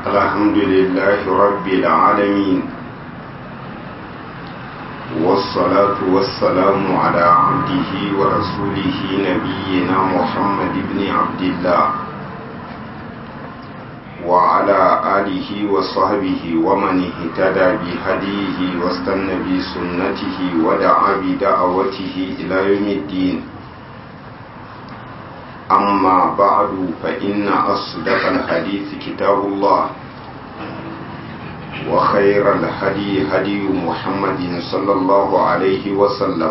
الحمد لله رب العالمين والصلاة والسلام على عبده ورسوله نبينا محمد بن عبد الله وعلى آله وصحبه ومن اهتدى بهديه واستنى بسنته ودعا بدعوته إلى يوم الدين أما بعد فإن أصدق الحديث كتاب الله وخير الهدي هدي محمد صلى الله عليه وسلم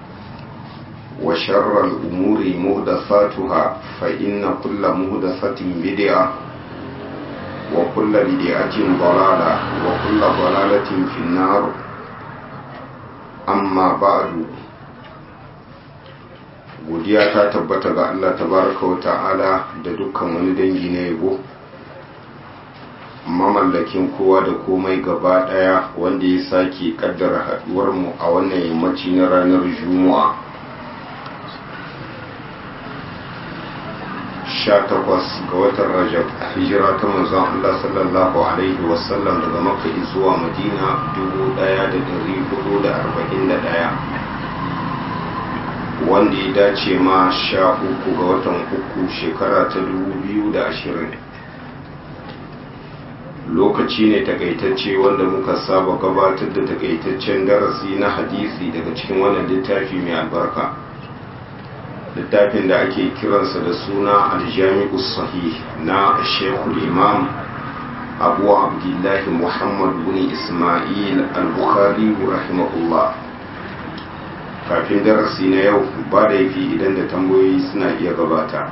وشر الأمور مهدثاتها فإن كل مهدثة بدعة وكل بدعة ضلالة وكل ضلالة في النار أما بعد godiya ta tabbata ga Allah tabaraka wa ta'ala da dukkan wani dangi na yabo mamallakin kowa da komai gaba daya wanda ya sake kaddara haduwar mu a wannan yammaci na ranar juma'a 18 ga watan rajab hijira ta manzon Allah sallallahu alaihi wasallam daga makka zuwa madina 1441 wanda ya dace ma sha uku ga watan uku shekara ta dubu biyu da ashirin lokaci ne takaitacce wanda muka saba gabatar da takaitaccen darasi na hadisi daga cikin wannan littafi mai albarka littafin da ake kiransa da suna aljami'u sahih na shekul imam abu abdullahi muhammad bin ismail al-bukhari rahimahullah kafin darasi na yau ba da yafi idan da tambayoyi suna iya gabata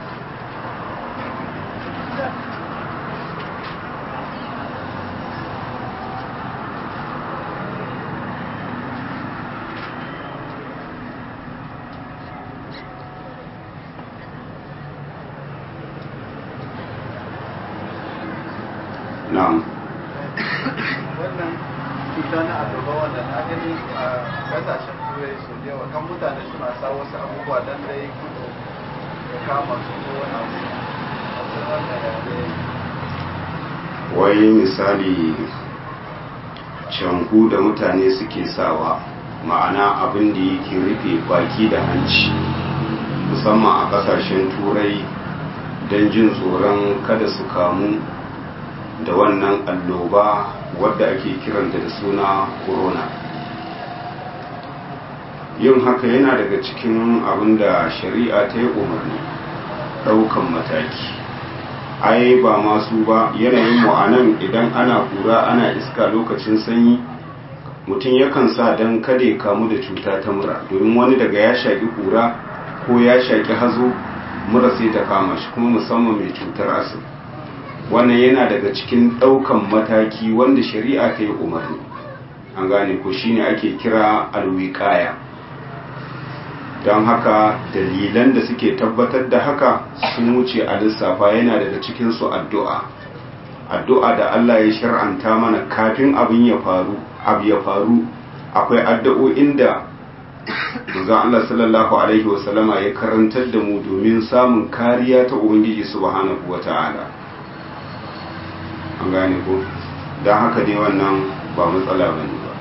na'am wannan cuta na abubuwa wanda na gani a kasashen turai su yawa kan mutane suna sa wasu abubuwa don dai kudu ya kama su ko wani abu a san wannan yare wai misali canku da mutane suke sawa ma'ana abin da yake rufe baki da hanci musamman a kasashen turai don jin tsoron kada su kamu da wannan alloba wadda ake kiranta da suna corona yin haka yana daga cikin abin da shari'a ta yi umarni ɗaukan mataki ai ba masu ba yanayin mu a nan idan ana kura ana iska lokacin sanyi mutum yakan sa don kada ya kamu da cuta ta mura domin wani daga ya shaƙi kura ko ya shaƙi hazo mura sai ta kama shi kuma musamman mai cutar asib wannan yana daga cikin ɗaukan mataki wanda shari'a ta yi umarni an gane ko shine ake kira alwiƙaya don haka dalilan da suke tabbatar da haka sun wuce a lissafa yana daga cikinsu addu'a addu'a da Allah ya shar'anta mana kafin abin ya faru abu ya faru akwai addu'o'in da Manzon Allah sallallahu alaihi wasallama ya karantar da mu domin samun kariya ta Ubangiji subhanahu wata'ala an gane ko don haka dai wannan ba matsala bane ba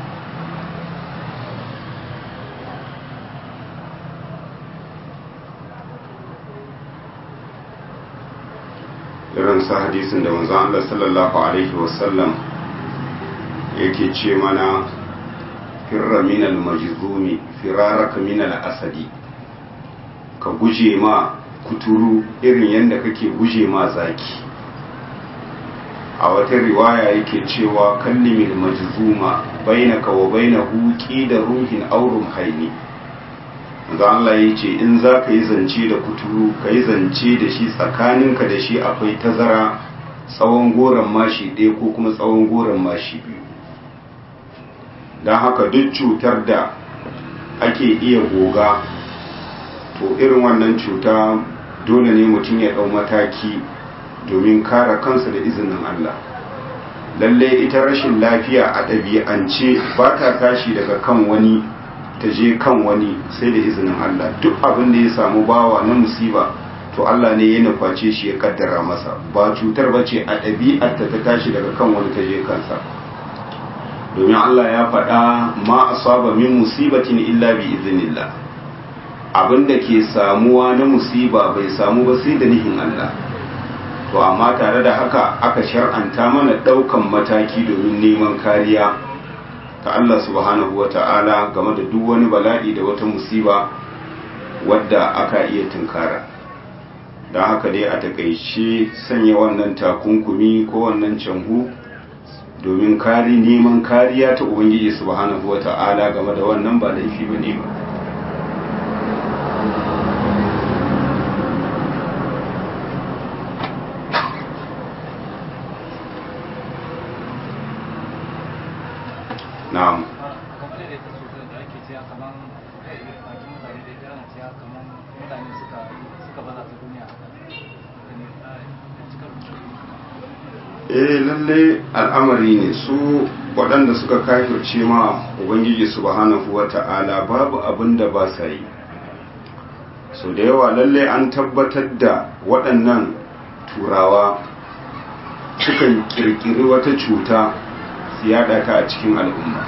irin sa hadisin da manzon Allah sallallahu alaihi wasallam yake ce mana firra min al-majzumi firaraka min al-asadi ka guje ma kuturu irin yadda kake guje ma zaki a wata riwaya yake cewa kallimin majzuma bainaka wa bainahu da ruhin aurum haini ga Allah ya ce in za ka yi zance da kuturu ka yi zance da shi tsakaninka da shi akwai tazara tsawon goron mashi ɗaya ko kuma tsawon goron mashi biyu don haka duk cutar da ake iya goga to irin wannan cuta dole ne mutum ya ɗau mataki domin kare kansa da izinin Allah lalle ita rashin lafiya a ɗabi'ance ba ta tashi daga kan wani ta je kan wani sai da izinin Allah duk abin da ya samu bawa na musiba to Allah ne ya nuface shi ya kaddara masa ba cutar ba ce a ɗabi'arta ta tashi daga kan wani ta je kansa domin Allah ya faɗa ma asaba min musibatin illa bi iznillah abinda ke samuwa na musiba bai samu ba sai da nihin Allah to amma tare da haka aka shar'anta mana ɗaukan mataki domin neman kariya ta Allah subhanahu wa ta'ala game da duk wani bala'i da wata musiba wadda aka iya tunkara don haka dai a takaice sanya wannan takunkumi ko wannan canhu domin kari neman kariya ta ubangiji subhanahu wa ta'ala game da wannan ba laifi ba ne ba na'am eh lalle al'amari ne su waɗanda suka kafirce ma ubangiji subhanahu wata'ala babu abin da ba sa yi so da yawa lalle an tabbatar da waɗannan turawa sukan kirkiri wata cuta su yada ta a cikin al'umma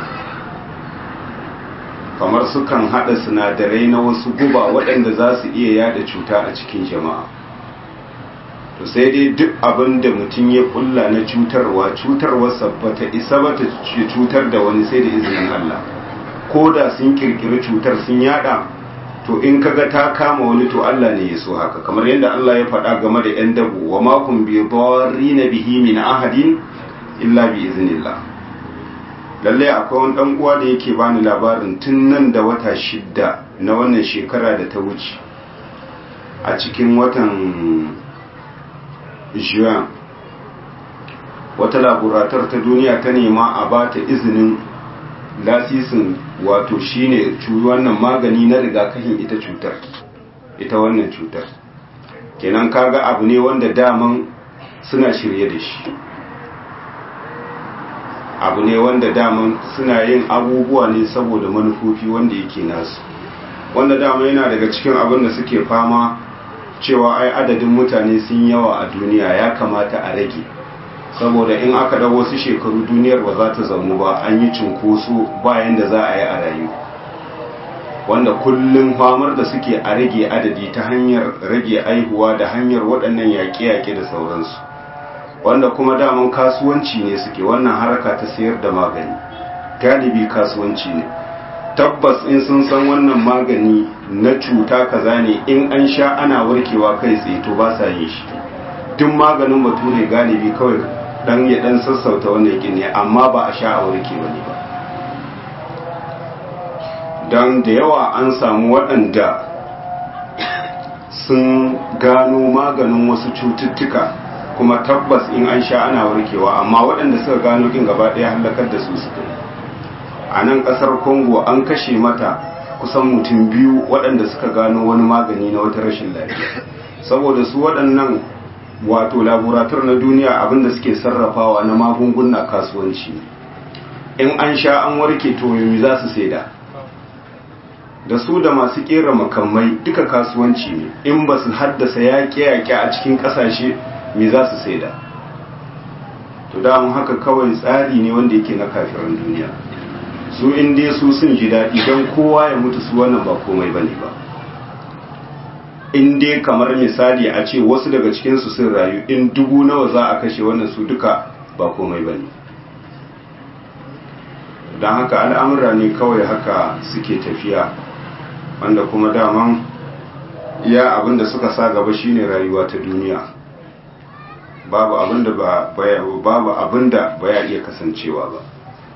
kamar sukan hada sinadarai na wasu guba waɗanda za su iya yada cuta a cikin jama'a to sai dai duk abin da mutum ya kulla na cutarwa cutarwarsa ba ta isa ba ta cutar da wani sai da izinin Allah ko da sun kirkiri cutar sun yada to in kaga ta kama wani to Allah ne ya so haka kamar yadda Allah ya faɗa game da 'yan dabu wa makon bi na bihi min ahadin illa bi iznillah lallai akwai wani dan uwa da yake bani labarin tun nan da wata shidda na wannan shekara da ta wuce a cikin watan juin wata laborator ta duniya ta nema a ba ta izinin lasisin wato shine wannan magani na rigakafin ita cutar ita wannan cutar kenan kaga abu ne wanda daman suna shirye da shi abu ne wanda daman suna yin abubuwa ne saboda manufofi wanda yake nasu wanda dama yana daga cikin abin da suke fama cewa ai adadin mutane sun yawa a duniya ya kamata a rage saboda in aka da wasu shekaru duniyar ba za ta zamu ba an yi cunkoso bayan da za a yi a rayu wanda kullum famar da suke a rage adadi ta hanyar rage aihuwa da hanyar waɗannan yaƙe-yaƙe da sauransu wanda kuma daman kasuwanci ne suke wannan haraka ta sayar da magani galibi kasuwanci ne tabbas in sun san wannan magani na cuta kaza ne in an sha ana warkewa kai tsaye to ba sa yin shi duk maganin bature galibi kawai dan ya dan sassauta wannan yakin ne amma ba a sha a warke ba ne ba don da yawa an samu waɗanda sun gano maganin wasu cututtuka kuma tabbas in an sha ana warkewa amma waɗanda suka gano kin gaba ɗaya hallakar da su suka yi a nan ƙasar congo an kashe mata kusan mutum biyu waɗanda suka gano wani magani na wata rashin lafiya saboda su waɗannan wato laborator na duniya abinda suke sarrafawa na magunguna kasuwanci in an sha an warke to yomi za su saida da su da masu kera makamai duka kasuwanci ne in ba su haddasa yaƙe-yaƙe a cikin ƙasashe me za su saida to damun haka kawai tsari ne wanda yake na kafiran duniya su in dai su sun ji daɗi don kowa ya mutu su wannan ba komai bane ba in dai kamar misali a ce wasu daga cikinsu sun rayu in dubu nawa za a kashe wannan su duka ba komai bane don haka al'amura ne kawai haka suke tafiya wanda kuma daman iya abinda suka sa gaba shine rayuwa ta duniya babu abinda ba babu abinda ba ya iya kasancewa ba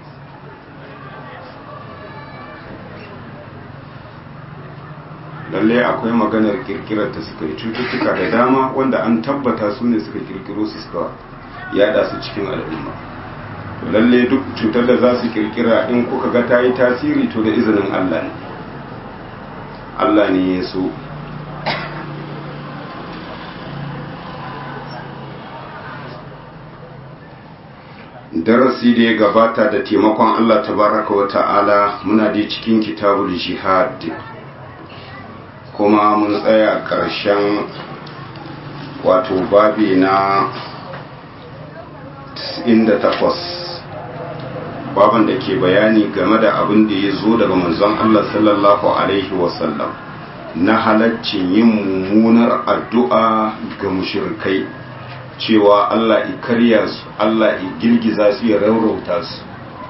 lalle akwai maganar kirkirar ta suka yi cututtuka da dama wanda an tabbata su ne suka kirkiro su suka yada su cikin al'umma lalle duk cutar da za su kirkira in kuka ga ta yi tasiri to da izinin Allah ne Allah ne ya so darasi da ya gabata da taimakon Allah tabaraka wa ta'ala muna da cikin kitabul jihad kuma mun tsaya ƙarshen wato babi na 98 baban da ke bayani game da abin da ya zo daga manzon Allah sallallahu alaihi wasallam na halaccin yin mummunar addu'a ga mushrikai cewa Allah i karya su Allah i girgiza su ya raurauta su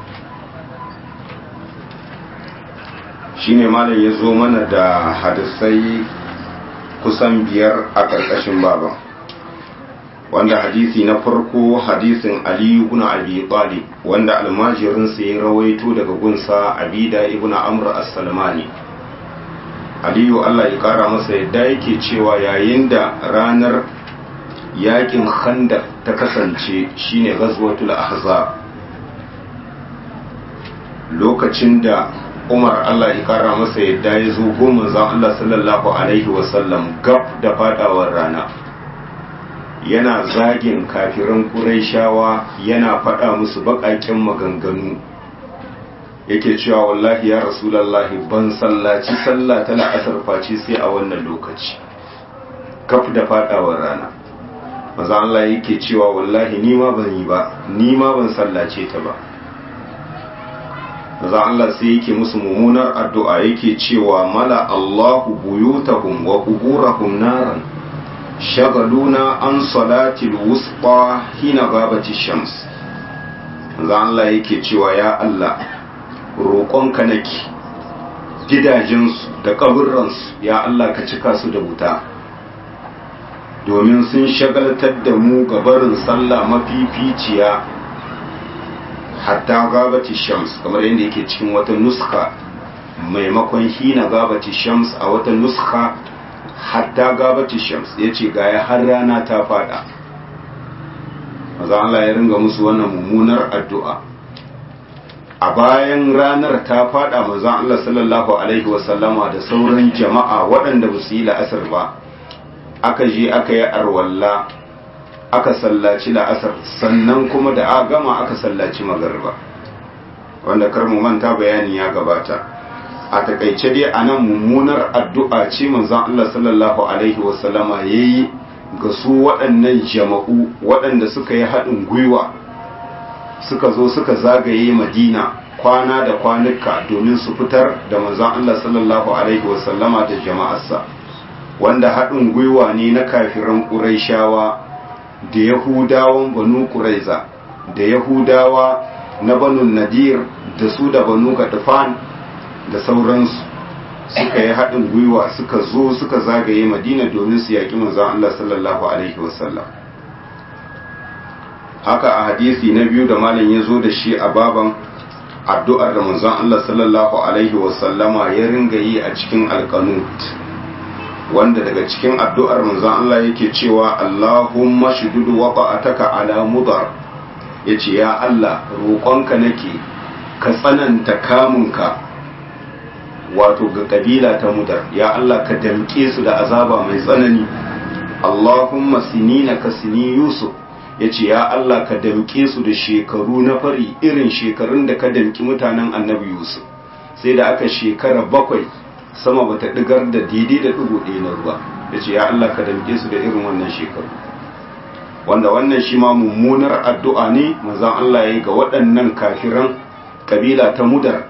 shine malam ya zo mana da hadisai kusan biyar a ƙarƙashin baban wanda hadisi na farko hadisin aliyu ibn abi talib wanda almajirin sa ya rawaito daga gunsa abida ibn amr as-salmani aliyu Allah ya kara masa yadda yake cewa yayin da ranar yakin khandaq ta kasance shine ghazwatul ahzab lokacin da Umar Allah ya kara masa yadda ya zo goma zan Allah sallallahu alaihi wasallam gab da fadawar rana yana zagin kafiran Qurayshawa yana faɗa musu baƙaƙen maganganu yake cewa wallahi ya rasulallahi ban sallaci sallah ta la'asar face sai a wannan lokaci kaf da faɗawar rana maza Allah yake cewa wallahi ni ma ban yi ba ni ma ban sallace ta ba maza Allah sai yake musu mummunar addu'a yake cewa mala Allahu buyutahum wa quburahum naran shagaluna an salatil wusqa hina gabati shams manzo Allah yake cewa ya Allah roƙonka nake gidajensu da kaburransu ya Allah ka cika su da wuta domin sun shagaltar da mu gabarin sallah mafificiya hatta gabati shams kamar yadda yake cikin wata nuska maimakon hina gabati shams a wata nuska hatta gabati shams ya ce gaya har rana ta fada maza Allah ya ringa musu wannan mummunar addu'a a bayan ranar ta fada maza Allah sallallahu Alaihi wasallama da sauran jama'a waɗanda ba su yi la'asar ba aka je aka yi arwalla aka sallaci la'asar sannan kuma da a gama aka sallaci magarba wanda karmu manta bayani ya gabata a takaice dai a nan mummunar addu'a ce manzan Allah sallallahu Alaihi wasallama ya yi ga su waɗannan jama'u waɗanda suka yi haɗin gwiwa suka zo suka zagaye madina kwana da kwanuka domin su fitar da manzan Allah sallallahu Alaihi wasallama da jama'arsa wanda haɗin gwiwa ne na kafiran ƙuraishawa da yahudawan banu ƙuraiza da yahudawa na banu nadir da su da banu gaɗufan da sauransu suka yi haɗin gwiwa suka zo suka zagaye madina domin su yaƙi manzan Allah sallallahu Alaihi wasallam haka a hadisi na biyu da malam ya zo da shi a baban addu'ar da manzan Allah sallallahu Alaihi wasallama ya ringa yi a cikin alkanut wanda daga cikin addu'ar manzan Allah yake cewa Allahumma shududu waqa'ataka ala mudar yace ya Allah roƙonka nake ka tsananta kamunka wato ga kabila ta mudar ya Allah ka damke su da azaba mai tsanani Allahumma sinina ka sini Yusuf yace ya Allah ka damke su da shekaru na fari irin shekarun da ka damki mutanen annabi Yusuf sai da aka shekara bakwai sama bata digar da daidai da digo ɗaya na ruwa yace ya Allah ka damke su da irin wannan shekaru wanda wannan shi ma mummunar addu'a ne manzon Allah ya yi ga waɗannan kafiran kabila ta mudar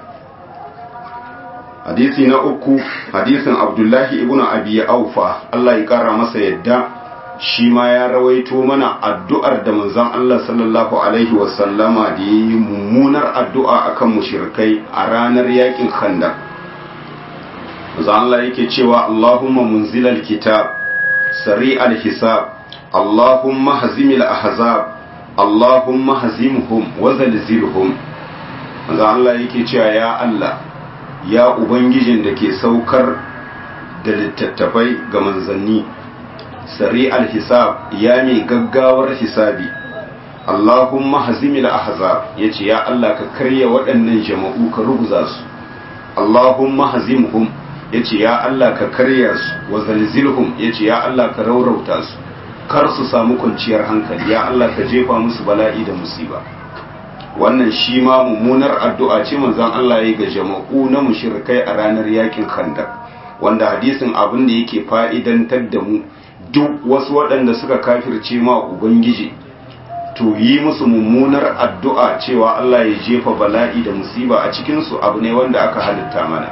hadisi na uku hadisin abdullahi ibn abi aufa Allah ya kara masa yadda shi ma ya rawaito mana addu'ar da manzon Allah sallallahu alaihi wasallama da yi mummunar addu'a akan mushrikai a ranar yakin khandaq manzon Allah yake cewa Allahumma munzilal kitab sari'al hisab Allahumma hazimil ahzab Allahumma hazimhum wa zalzilhum manzon Allah yake cewa ya Allah ya Ubangijin da ke saukar da littattafai ga manzanni, sari al-hisab ya mai gaggawar hisabi, Allahumma hazimil ahzab ya ce, Ya Allah ka karya waɗannan jama'u ka ruguza su, Allahumma hazimhum ya ce, Ya Allah ka karya su, wa zalzilhum ya ce, Ya Allah ka raurauta su, kar su samu kwanciyar hankali, ya Allah ka jefa musu bala'i da musiba. wannan shi ma mummunar addu'a ce manzon Allah ya ga jama'u na mushrikai a ranar yakin khandaq wanda hadisin abin da yake fa'idantar da mu duk wasu waɗanda suka kafirce ma ubangiji to yi musu mummunar addu'a cewa Allah ya jefa bala'i da musiba a cikinsu abu ne wanda aka halitta mana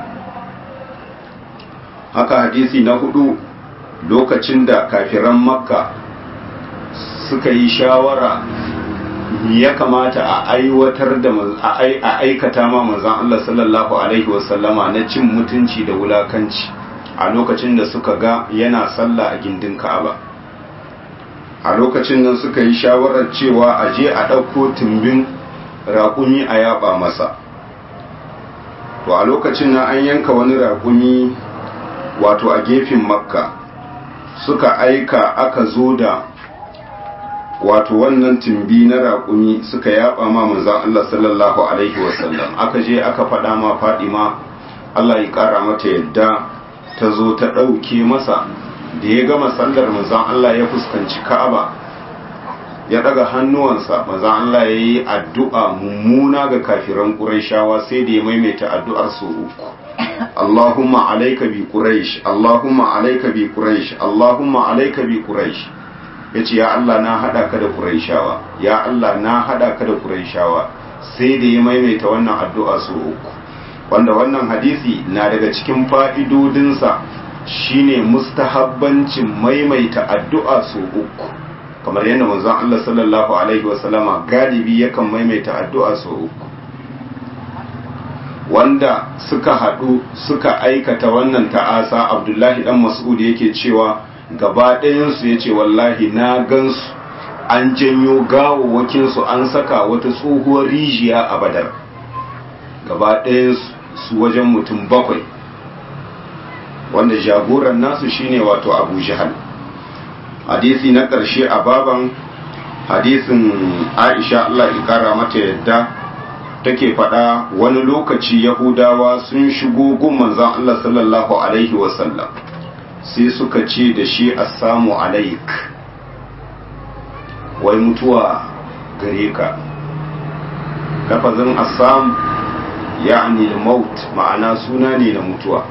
haka hadisi na hudu lokacin da kafiran makka suka yi shawara ya kamata a aiwatar da a aikata ma manzan Allah sallallahu Alaihi wasallama na cin mutunci da wulakanci a lokacin da suka ga yana sallah a gindin ka'aba a lokacin nan suka yi shawarar cewa a je a ɗauko tumbin raƙumi a yaba masa to a lokacin nan an yanka wani raƙumi wato a gefen makka suka aika aka zo da wato wannan tumbi na raƙumi suka yaba ma manzan Allah sallallahu alaihi wasallam aka je aka faɗa ma fadima Allah ya ƙara mata yadda ta zo ta ɗauke masa da ya gama sallar manzan Allah ya fuskanci ka'aba ya ɗaga hannuwansa manzan Allah ya yi addu'a mummuna ga kafiran ƙuraishawa sai da ya maimaita addu'ar su uku Allahumma alaika bi Quraish Allahumma alaika bi Quraish Allahumma alaika bi Quraish yace ya Allah na hada ka da Quraishawa ya Allah na hada ka da Quraishawa sai da ya maimaita wannan addu'a su uku wanda wannan hadisi na daga cikin fa'idodinsa shine mustahabbancin maimaita addu'a su uku kamar yadda manzon Allah sallallahu alaihi wasallama galibi yakan maimaita addu'a su uku wanda suka haɗu suka aikata wannan ta'asa abdullahi dan mas'ud yake cewa gaba ɗayansu ya ce wallahi na gansu an janyo gawawwakinsu an saka wata tsohuwar rijiya a badar gaba ɗayansu su wajen mutum bakwai wanda jagoran nasu shine wato abu jihal hadisi na ƙarshe a baban hadisin aisha allah ya kara mata yadda take faɗa wani lokaci yahudawa sun shigo gun manzan Allah sallallahu alaihi wasallam sai suka ce da shi assamu alaik wai mutuwa gare ka lafazin assam ya'ni maut ma'ana suna ne na mutuwa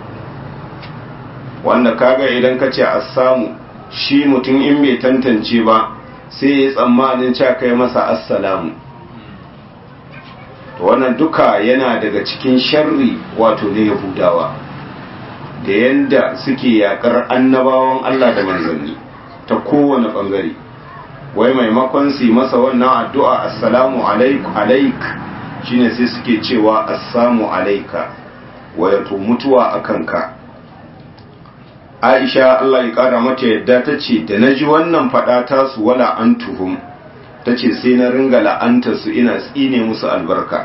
wanda kaga idan ka ce assamu shi mutum in bai tantance ba sai ya tsammanin cewa kai masa assalamu wannan duka yana daga cikin sharri wato na yahudawa da yanda suke yakar annabawan Allah da manzanni ta kowane bangare wai maimakon su masa wannan addu'a assalamu alaik shine sai suke cewa assamu alaika wato mutuwa a kanka aisha Allah ya kara mata yadda ta ce da na ji wannan faɗa tasu wala an tuhum ta ce sai na ringa la'anta su ina tsine musu albarka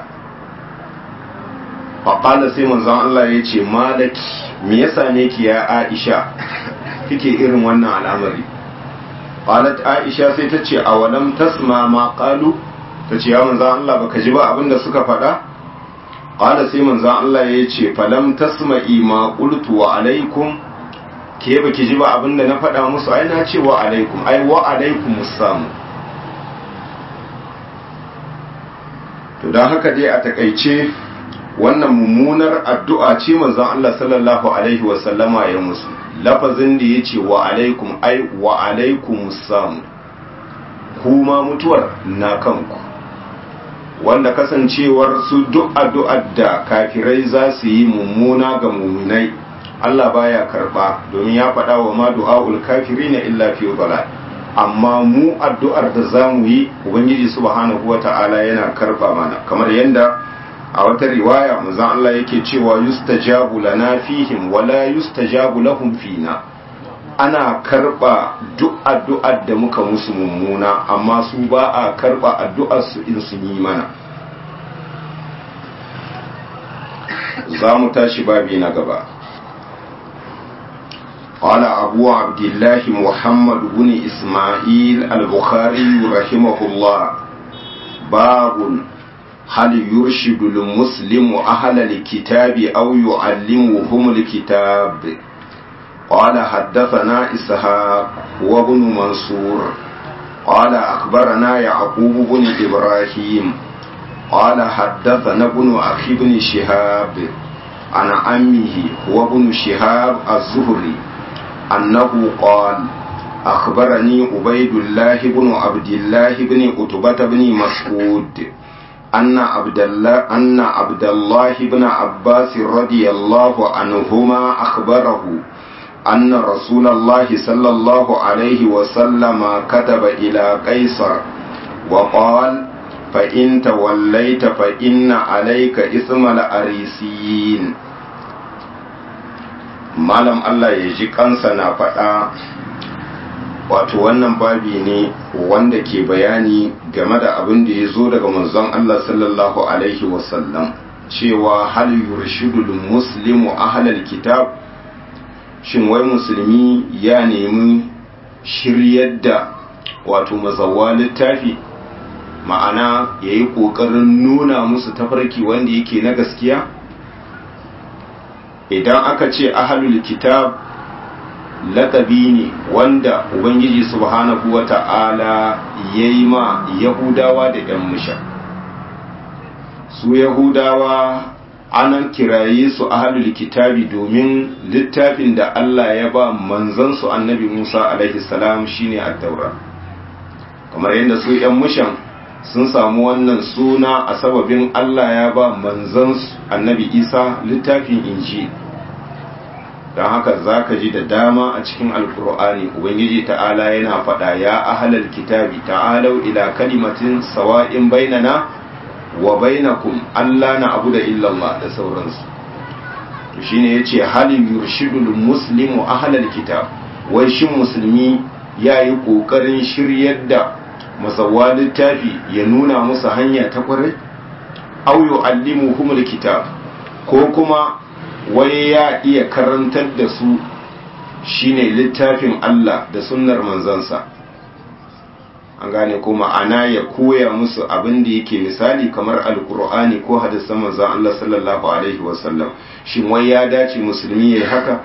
faƙala sai manzon Allah ya ce malaki me ya same ki ya aisha kike irin wannan al'amari qalat aisha sai ta ce awalam tasma ma qalu ta ce ya manzon Allah baka ji ba abin da suka faɗa qala sai manzon Allah ya ce falam tasma'i ma qultu wa alaikum ke baki ji ba abin da na faɗa musu ai na ce wa alaikum ai wa alaikum samu to don haka dai a takaice wannan mummunar addu'a ce manzon Allah sallallahu alaihi wasallama ya musu lafazin da ya ce wa alaikum ai wa alaikum samu kuma mutuwar na kanku wanda kasancewar su duk addu'ar da kafirai za su yi mummuna ga muminai Allah baya karba domin ya faɗa wa ma du'a'ul kafirina illa fi dalal amma mu addu'ar da za mu yi ubangiji subhanahu wata'ala yana karba mana kamar yadda a wata riwaya manzon Allah yake cewa yustajabu lana fihim wala yustajabu lahum fina ana karba duk addu'ar da muka musu mummuna amma su ba a karba addu'ar su in sun yi mana za mu tashi babi na gaba قال أبو عبد الله محمد بن إسماعيل البخاري رحمه الله باب هل يرشد المسلم أهل الكتاب أو يعلمهم الكتاب قال حدثنا إسحاق وابن منصور قال أخبرنا يعقوب بن إبراهيم قال حدثنا ابن أخي بن شهاب عن عمه هو ابن شهاب الزهري أنه قال أخبرني عبيد الله بن عبد الله بن عتبة بن مسعود أن عبد الله أن عبد الله بن عباس رضي الله عنهما أخبره أن رسول الله صلى الله عليه وسلم كتب إلى قيصر وقال فإن توليت فإن عليك إثم الأريسيين malam Allah ya ji kansa na faɗa wato wannan babi ne wanda ke bayani game da abin da ya zo daga manzon Allah sallallahu alaihi wasallam cewa hal yurshidul muslimu ahlal kitab shin wai musulmi ya nemi shiryar da wato mazawa littafi ma'ana ya yi ƙoƙarin nuna musu tafarki wanda yake na gaskiya idan aka ce ahalul kitab lakabi ne wanda ubangiji subhanahu wa ta'ala ya yi ma yahudawa da ‘yan musha su yahudawa anan kiraye su ahalul kitabi domin littafin da Allah ya ba manzansu annabi Musa alaihi salam shine at-taura kamar yadda su ‘yan mushan sun samu wannan suna a sababin Allah ya ba manzansu annabi Isa littafin inji don haka za ka ji da dama a cikin alkur'ani ubangiji ta'ala yana faɗa ya ahalal kitabi ta'alau ila kalimatin sawa'in bainana wa bainakum Allah na abu da illallah da sauransu to shine yace halin yurshidul muslimu ahlal kitab wai shin musulmi yayi kokarin shiryar da masawa littafi ya nuna musu hanya ta kwarai aw yu'allimuhumul kitab ko kuma wai ya iya karantar da su shine littafin Allah da sunnar manzansa an gane ko ma'ana ya koya musu abin da yake misali kamar alkur'ani ko hadisan manzon Allah sallallahu alaihi wasallam shin wai ya dace musulmi yayi haka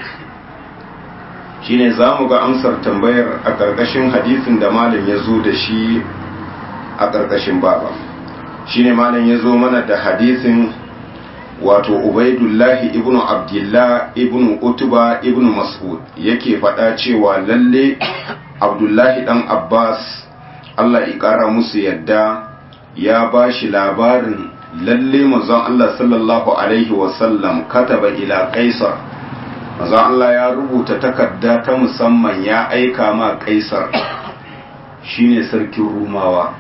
shine zamu ga amsar tambayar a karkashin hadisin da malam ya zo da shi a karkashin baba shine malam ya zo mana da hadisin wato ubaidullahi ibnu abdullah ibnu utuba ibnu mas'ud yake faɗa cewa lalle abdullahi dan abbas Allah ya ƙara musu yadda ya ba shi labarin lalle manzon Allah sallallahu Alaihi wasallam kataba ila kaisar manzon Allah ya rubuta takarda ta musamman ya aika ma kaisar shine sarkin rumawa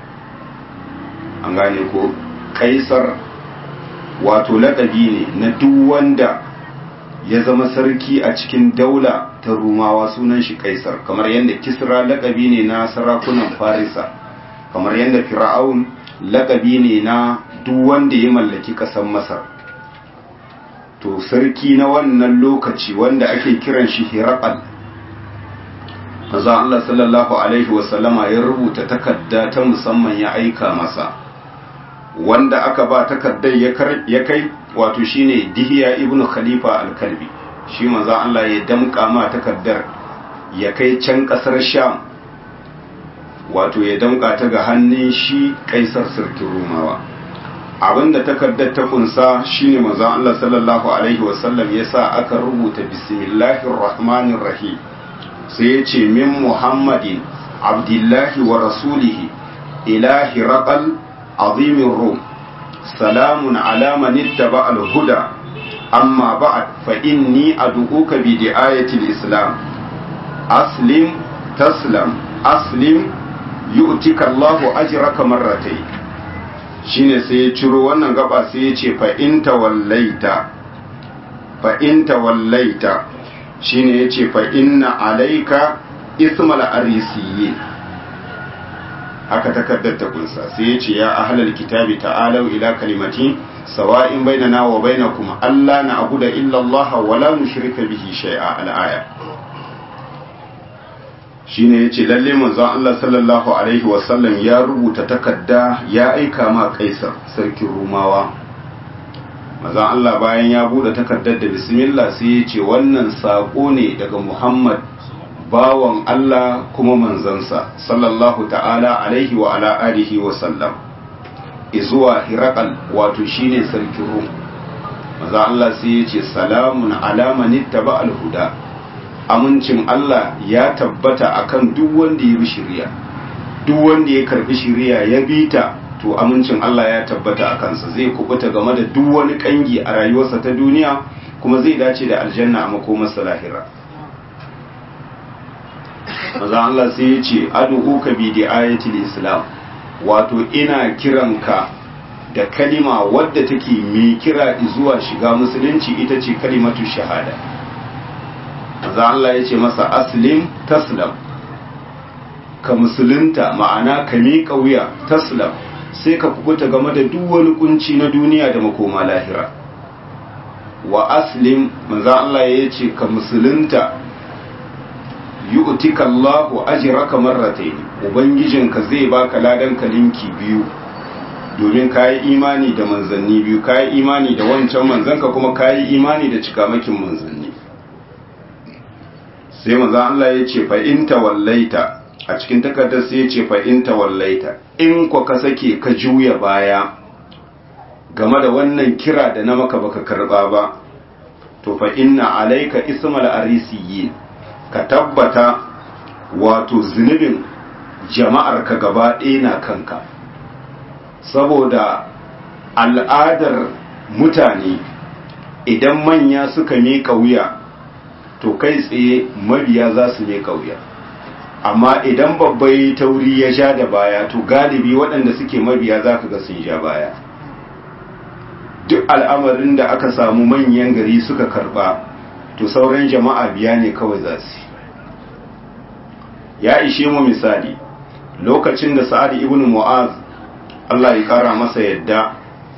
an gane ko kaisar wato laƙabi ne na duk wanda ya zama sarki a cikin daula ta rumawa sunan shi kaisar kamar yadda kisra lakabi ne na sarakunan farisa kamar yadda fir'aun lakabi ne na duk wanda ya mallaki ƙasar masar to sarki na wannan lokaci wanda ake kiran shi hiraqal maza Allah sallallahu alaihi wasallama ya rubuta takarda ta musamman ya aika masa wanda aka ba takardar ya kai wato shine dihiya ibnu khalifa al-kalbi shi manzo Allah ya damka ma takardar ya kai can kasar sham wato ya damka ta ga hannun shi kaisar sarkin rumawa abinda takardar ta kunsa shine manzo Allah sallallahu alaihi wasallam ya sa aka rubuta bismillahir rahmanir rahim sai ya ce min muhammadin abdullahi wa rasulihi ila hiraqal azimin rum salamun ala man ittaba al-huda amma ba'd fa inni ad'uka bi di'ayati al-islam aslim taslam aslim yu'tika Allahu ajraka marratayn shine sai ya ciro wannan gaba sai ya ce fa in tawallaita fa in tawallaita shine ya ce fa inna alaika ismal arisiyyin haka takardar ta kunsa sai ya ce ya ahlal kitabi ta'alau ila kalimati sawa'in bainana wa bainakum alla na'budu illa Allah wa la nushrika bihi shay'a al-aya shine yace lalle manzon Allah sallallahu alaihi wa sallam ya rubuta takarda ya aika ma Kaisar sarkin Rumawa manzon Allah bayan ya bude takardar da bismillah sai ya ce wannan sako ne daga Muhammad bawan Allah kuma manzansa sallallahu ta'ala alaihi wa ala alihi wa sallam izuwa hirakal wato shine sarkin rum maza Allah sai ya ce salamun ala man ittaba al-huda amincin Allah ya tabbata akan duk wanda ya bi shiriya duk wanda ya karbi shiriya ya bi ta to amincin Allah ya tabbata a kansa zai kubuta game da duk wani kangi a rayuwarsa ta duniya kuma zai dace da aljanna a makomarsa lahira maza Allah sai ya ce adu'uka bi di ayatul islam wato ina kiranka da kalima wadda take mai kira zuwa shiga musulunci ita ce kalimatu shahada maza Allah ya ce masa aslim taslam ka musulunta ma'ana ka miƙa wuya taslam sai ka kubuta game da duk wani kunci na duniya da makoma lahira wa aslim manzo Allah ya ce ka musulunta yu'tika Allahu ajraka marratayn ubangijinka zai baka ladan kalinki biyu domin kayi imani da manzanni biyu kayi imani da wancan manzanka kuma kayi imani da cikamakin manzanni sai manzo Allah ya ce fa in tawallaita a cikin takardar sai ya ce fa in tawallaita in ko ka sake ka juya baya game da wannan kira da na maka baka karba ba to fa inna alaika ismal arisiyin ka tabbata wato zunubin jama'ar ka gaba ɗaya na kanka saboda al'adar mutane idan manya suka miƙa wuya to kai tsaye mabiya za su miƙa wuya amma idan babbai tauri ya sha da baya to galibi waɗanda suke mabiya za ka ga sun sha baya duk al'amarin da aka samu manyan gari suka karba to sauran jama'a biya ne kawai za su ya ishe mu misali lokacin da sa'ad ibn mu'az Allah ya kara masa yadda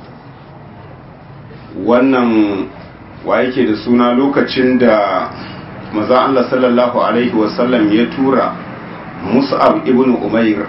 wannan wa yake da suna lokacin da maza Allah sallallahu alaihi wasallam ya tura mus'ab ibn umair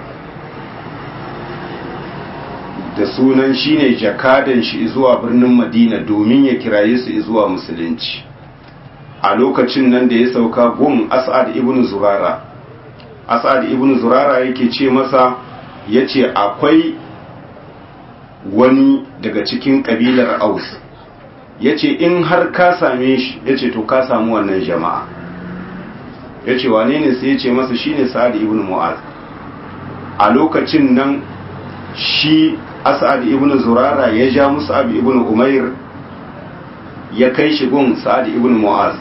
da sunan shine jakadan shi zuwa birnin madina domin ya kiraye su zuwa musulunci a lokacin nan da ya sauka gun as'ad ibn zurara as'ad ibn zurara yake ce masa yace akwai wani daga cikin kabilar aus yace in har ka same shi yace to ka samu wannan jama'a yace wane ne sai yace masa shine sa'ad ibn mu'az a lokacin nan shi as'ad ibn zurara ya ja mus'ab ibn umair ya kai shi gun sa'ad ibn mu'az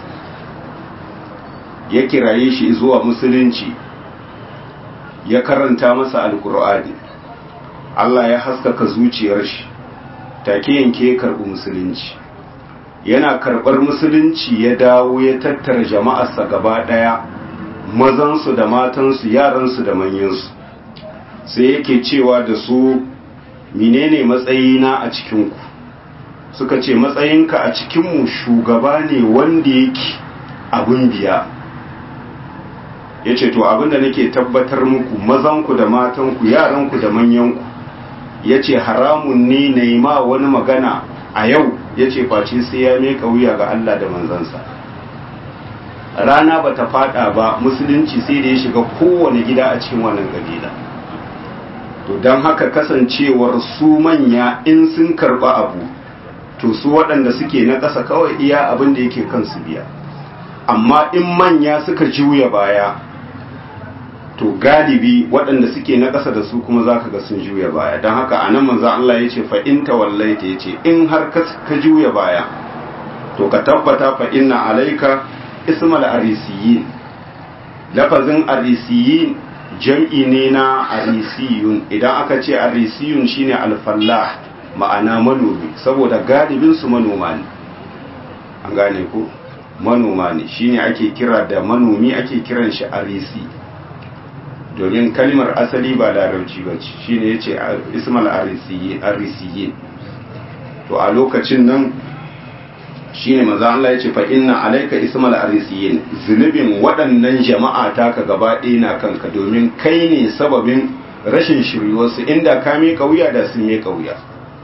ya kiraye shi zuwa musulunci ya karanta masa alkur'ani Allah ya haskaka zuciyar shi take yanke karɓi musulunci yana karɓar musulunci ya dawo ya tattara jama'arsa gaba ɗaya mazansu da matansu yaransu da manyansu sai yake cewa da su menene matsayina a cikinku suka ce matsayinka a cikinmu shugaba ne wanda yake abin biya ya ce to abinda nake tabbatar muku mazanku da matanku yaranku da manyanku ya ce haramun ne na yi ma wani magana a yau ya ce face sai ya meka wuya ga Allah da manzansa rana ba ta fada ba musulunci sai da ya shiga kowane gida a cikin wannan kabila to don haka kasancewar su manya in sun karba abu to su waɗanda suke na ƙasa kawai iya abin da yake kansu biya amma in manya suka juya baya to galibi waɗanda suke na ƙasa da su kuma za ka ga sun juya baya don haka a nan manzan Allah ya ce fa'in tawallaita ya ce in har ka juya baya to ka tabbata fa'in na alaika ismal arisiyin lafazin arisiyin jam'i ne na arisiyun idan aka ce arisiyun shine alfallah ma'ana manomi saboda galibinsu manoma ne an gane ku manoma ne shine ake kira da manomi ake kiran shi arisi domin kalmar asali ba larabci ba ce shine yace ismal arisiyin to a lokacin nan shine manzo Allah yace fa inna alayka ismal arisiyin zunubin waɗannan jama'a taka gaba ɗaya na kanka domin kai ne sababin rashin shiryuwarsu inda ka miƙa wuya da sun miƙa wuya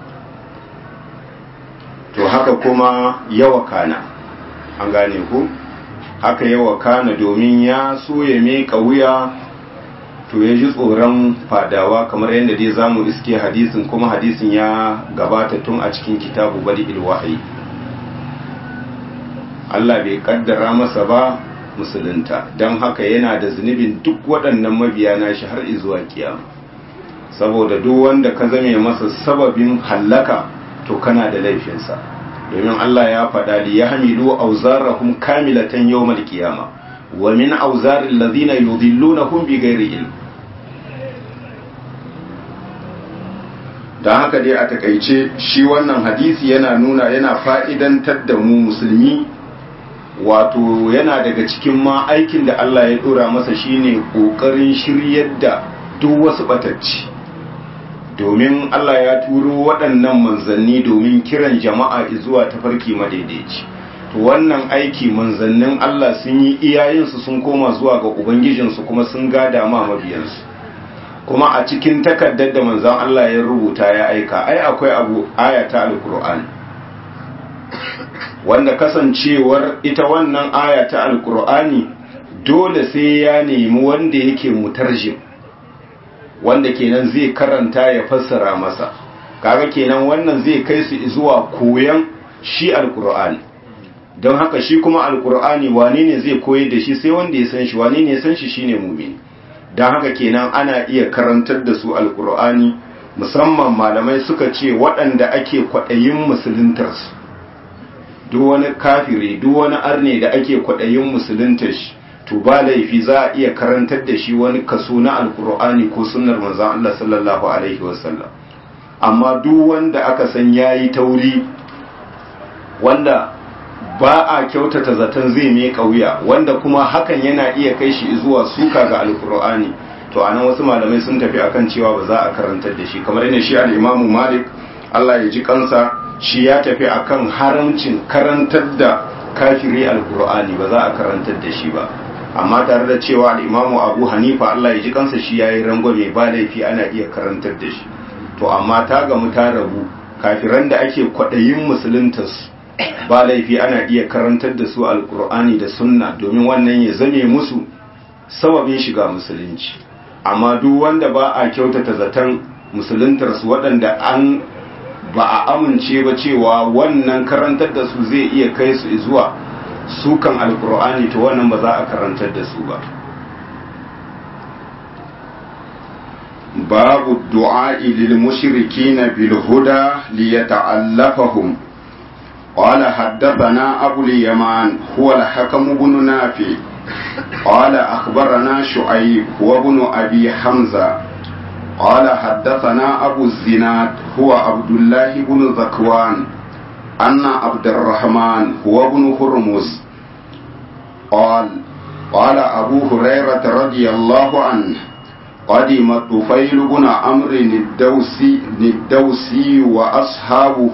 to haka kuma yawa kana an gane ku haka yawa kana domin ya so ya miƙa wuya to ya ji tsoron fadawa kamar yadda dai zamu iske hadisin kuma hadisin ya gabata tun a cikin kitabu bari ilwahi Allah bai kaddara masa ba musulunta don haka yana da zunubin duk waɗannan mabiya nashi har izuwa kiyama saboda duk wanda ka zame masa sababin hallaka to kana da laifinsa domin Allah ya faɗa li yahmilu awzarahum kamilatan yawmal qiyama wa min awzaril ladhina yudhillunahum bighairi ilm da haka dai a takaice shi wannan hadisi yana nuna yana fa'idantar da mu musulmi wato yana daga cikin ma aikin da Allah ya dora masa shine kokarin shiryar da duk wasu batacci domin Allah ya turo waɗannan manzanni domin kiran jama'a zuwa tafarki madaidaici to wannan aiki manzannin Allah sun yi iyayensu sun koma zuwa ga ubangijinsu kuma sun gada ma mabiyansu kuma a cikin takardar da manzan Allah ya rubuta ya aika ai akwai abu ayata alkur'ani wanda kasancewar ita wannan ayata alkur'ani dole sai ya nemi wanda yake mutarjim wanda kenan zai karanta ya fassara masa kaga kenan wannan zai kai su zuwa koyan shi alkur'ani don haka shi kuma alkur'ani wane ne zai koyar da shi sai wanda ya san shi wane ne ya san shi shine mumini don haka kenan ana iya karantar da su alkur'ani musamman malamai suka ce waɗanda ake kwaɗayin musuluntarsu duk wani kafire duk wani arne da ake kwaɗayin musuluntar shi to ba laifi za a iya karantar da shi wani kaso na alkur'ani ko sunnar manzon Allah sallallahu alaihi wasallam amma duk wanda aka san yayi tauri wanda ba a kyautata zaton zai mai kauya wanda kuma hakan yana iya kai shi zuwa suka ga alkur'ani to anan wasu malamai sun tafi akan cewa ba za a karantar da shi kamar yadda shi al-imamu malik Allah ya ji kansa shi ya tafi akan haramcin karantar da kafiri alkur'ani ba za a karantar da shi ba amma tare da cewa al-imamu abu hanifa Allah ya ji kansa shi yayi rangwame ba laifi ana iya karantar da shi to amma ta gamu ta rabu kafiran da ake kwaɗayin musuluntarsu ba laifi ana iya karantar da su alkur'ani da sunna domin wannan ya zame musu sababin shiga musulunci amma duk wanda ba a kyautata zaton musuluntarsu waɗanda an ba a amince ba cewa wannan karantar da su zai iya kai su zuwa sukan alkur'ani to wannan ba za a karantar da su ba babu du'a lil mushrikina bil huda liyata'allafahum قال حدثنا أبو اليمان هو الحكم بن نافع قال أخبرنا شعيب هو ابن أبي حمزة قال حدثنا أبو الزناد هو عبد الله بن ذكوان أن عبد الرحمن هو ابن هرمز قال قال أبو هريرة رضي الله عنه قدم طفيل بن عمرو الدوسي الدوسي وأصحابه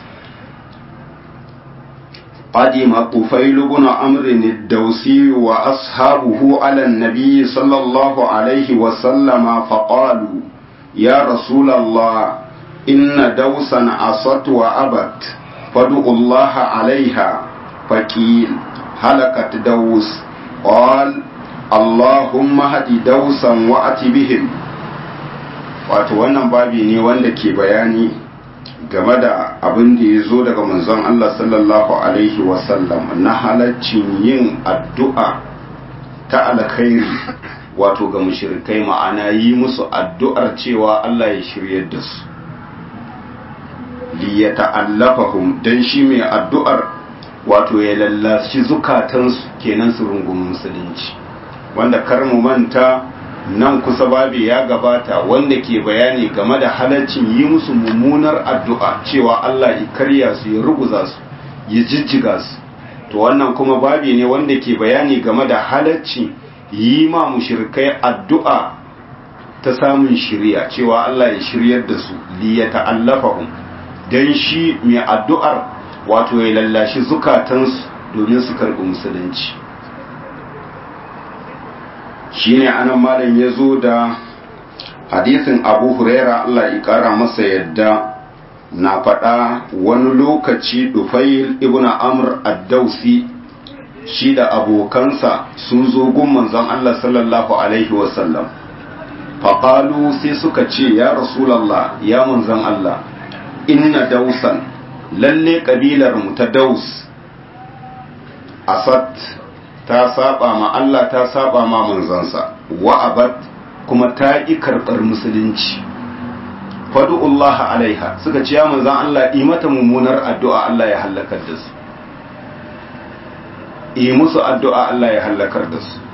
قدم طفيل بن عمرو الدوسي وأصحابه على النبي صلى الله عليه وسلم فقالوا يا رسول الله إن دوسا عصت وأبت فادعوا الله عليها فقيل هلكت دوس قال اللهم هدي دوسا وأت بهم wato wannan babi ne wanda ke bayani game da abin da ya zo daga manzon Allah sallallahu Alaihi wasallam na halaccin yin addu'a ta alkhairi wato ga mushrikai ma'ana yi musu addu'ar cewa Allah ya shiryar da su li ya ta'allafahum don shi mai addu'ar wato ya lallashi zukatansu kenan su rungumi musulunci wanda kar mu manta nan kusa babi ya gabata wanda ke bayani game da halaccin yi musu mummunar addu'a cewa Allah ya karya su ya ruguza su ya jijjiga su to wannan kuma babi ne wanda ke bayani game da halaccin yi ma mushrikai addu'a ta samun shirya cewa Allah ya shiryar da su li ya ta'allafahum dan shi mai addu'ar wato ya lallashi zukatansu domin su karɓi musulunci shine anan malam ya zo da hadisin abu huraira Allah ya kara masa yadda na faɗa wani lokaci dufail ibn amr ad-dausi shi da abokansa sun zo gun manzon Allah sallallahu alaihi wasallam faƙalu sai suka ce ya rasulallah ya manzon Allah inna dausan lalle ƙabilar mu ta daus asad ta saba ma Allah ta saba ma manzansa wa abat kuma ta ƙi karɓar musulunci fadu'ullaha alaiha suka ce ya manzan Allah yi mata mummunar addu'a Allah ya hallakar da su yi musu addu'a Allah ya hallakar da su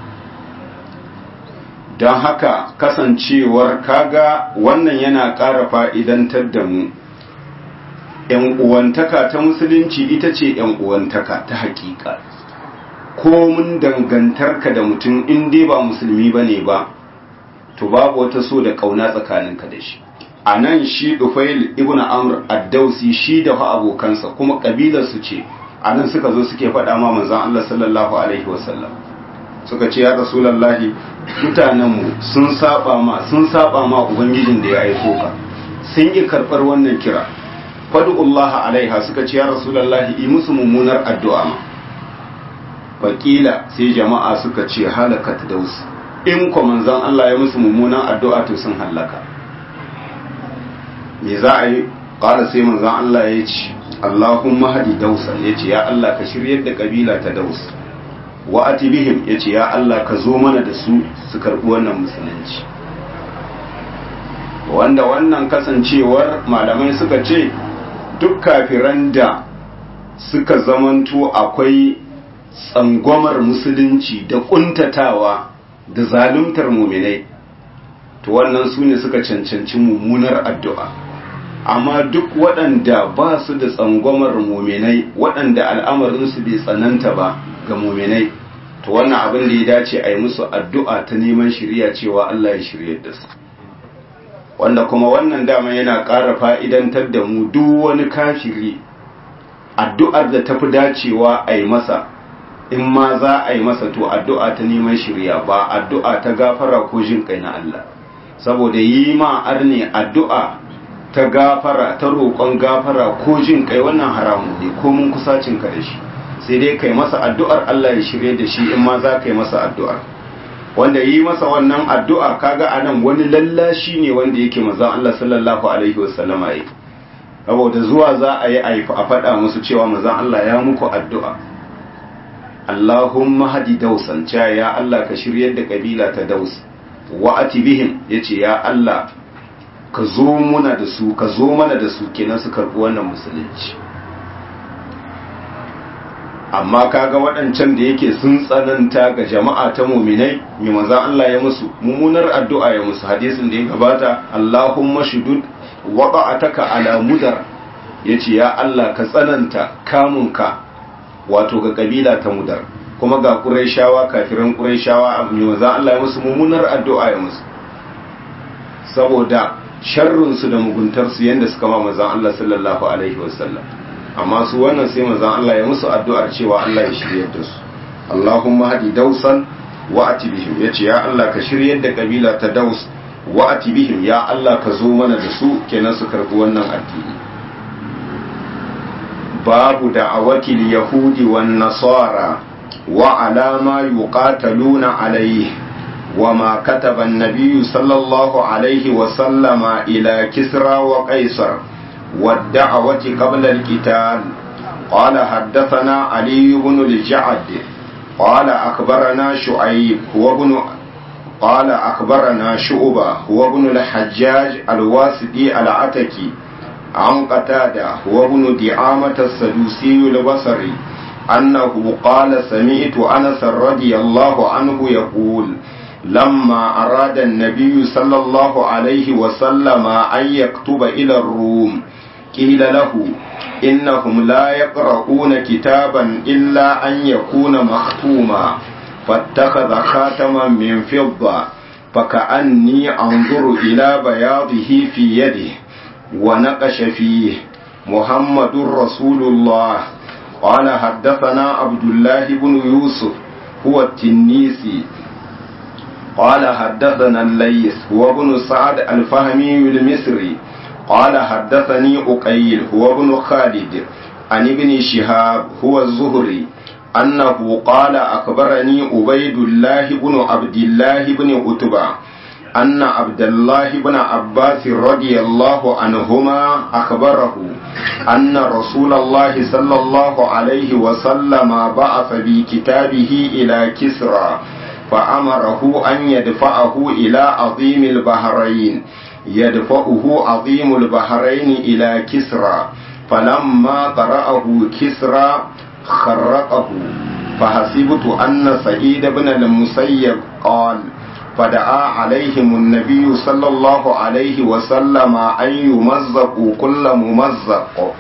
don haka kasancewar kaga wannan yana ƙara fa'idantar da mu ‘yan uwantaka ta musulunci ita ce ‘yan uwantaka ta hakika komin dangantarka da mutum in dai ba musulmi ba ne ba to babu wata so da ƙauna tsakaninka da shi a nan shi dufail ibn amr addausi shi da fa abokansa kuma ƙabilarsu ce a nan suka zo suke faɗa ma manzan Allah sallallahu alaihi wasallam suka ce ya rasulallahi mutanenmu sun saba ma sun saba ma ubangijin da ya aiko ka sun yi karɓar wannan kira fadu'ullaha alaiha suka ce ya rasulallahi yi musu mummunar addu'a ma faƙila sai jama'a suka ce halakat daus in ko manzan Allah ya musu mummunan addu'a to sun hallaka me za a yi ƙara sai manzan Allah ya ce Allahumma hadi dausan ya ce ya Allah ka shiryar da ƙabila ta daus wa atibihim ya ce ya Allah ka zo mana da su su karɓi wannan musulunci wanda wannan kasancewar malamai suka ce duk kafiran da suka zamanto akwai tsangwamar musulunci da kuntatawa da zaluntar muminai to wannan su ne suka cancanci mummunar addu'a amma duk waɗanda ba su da tsangwamar muminai waɗanda al'amarinsu bai tsananta ba ga muminai to wannan abin da ya dace a yi musu addu'a ta neman shirya cewa Allah ya shirya da su wanda kuma wannan dama yana ƙara fa'idantar da mu duk wani kafiri addu'ar da tafi dacewa a yi masa in ma za a yi masa to addu'a ta neman shirya ba addu'a ta gafara ko jin kai na Allah saboda yi ma arne addu'a ta gafara ta roƙon gafara ko jin kai wannan haramun ne ko mun kusacin ka da shi sai dai kai masa addu'ar Allah ya shirye da shi in ma za ka yi masa addu'ar wanda yi masa wannan addu'a kaga anan wani lallashi ne wanda yake manzon Allah sallallahu alaihi wasallama yi saboda zuwa za a yi a faɗa musu cewa manzon Allah ya muku addu'a Allahumma hadi dausan cewa ya Allah ka shiryar da kabila ta daus wa atibihim yace ya Allah ka zo muna da su ka zo mana da su kenan su karɓi wannan musulunci amma kaga waɗancan da yake sun tsananta ga jama'a ta muminai mai manzan Allah ya musu mummunar addu'a ya musu hadisin da ya gabata Allahumma shudud wada'ataka ala mudar yace ya Allah ka tsananta kamunka wato ga kabila ta mudar kuma ga quraishawa kafiran quraishawa mai manzan Allah ya musu mummunar addu'a ya musu saboda sharrin su da muguntar su yanda suka ma manzan Allah sallallahu alaihi wasallam amma su wannan sai manzon Allah ya musu addu'ar cewa Allah ya shiryar da su Allahumma hadi dausan wa atibihim yace ya Allah ka shiryar da kabila ta daus wa atibihim ya Allah ka zo mana da su kenan su karbi wannan addini babu da'awati yahudi wan nasara wa alama yuqataluna alayhi وما كتب النبي صلى الله عليه وسلم إلى كسرى وقيصر والدعوة قبل القتال قال حدثنا علي بن الجعد قال أخبرنا شعيب هو ابن قال أخبرنا شعبة هو ابن الحجاج الواسطي العتكي عن قتادة هو ابن دعامة السدوسي البصري أنه قال سمعت أنس رضي الله عنه يقول لما أراد النبي صلى الله عليه وسلم أن يكتب إلى الروم قيل له إنهم لا يقرؤون كتابا إلا أن يكون مختوما فاتخذ خاتما من فضة فكأني أنظر إلى بياضه في يده ونقش فيه محمد رسول الله قال حدثنا عبد الله بن يوسف هو التنيسي قال حدثنا الليث هو ابن سعد الفهمي المصري قال حدثني أقيل هو ابن خالد عن ابن شهاب هو الزهري أنه قال أخبرني عبيد الله بن عبد الله بن عتبة أن عبد الله بن عباس رضي الله عنهما أخبره أن رسول الله صلى الله عليه وسلم بعث بكتابه إلى كسرى فأمره أن يدفعه إلى عظيم البحرين يدفعه عظيم البحرين إلى كسرى فلما قرأه كسرى خرقه فحسبت أن سعيد بن المسيب قال فدعا عليهم النبي صلى الله عليه وسلم أن يمزقوا كل ممزق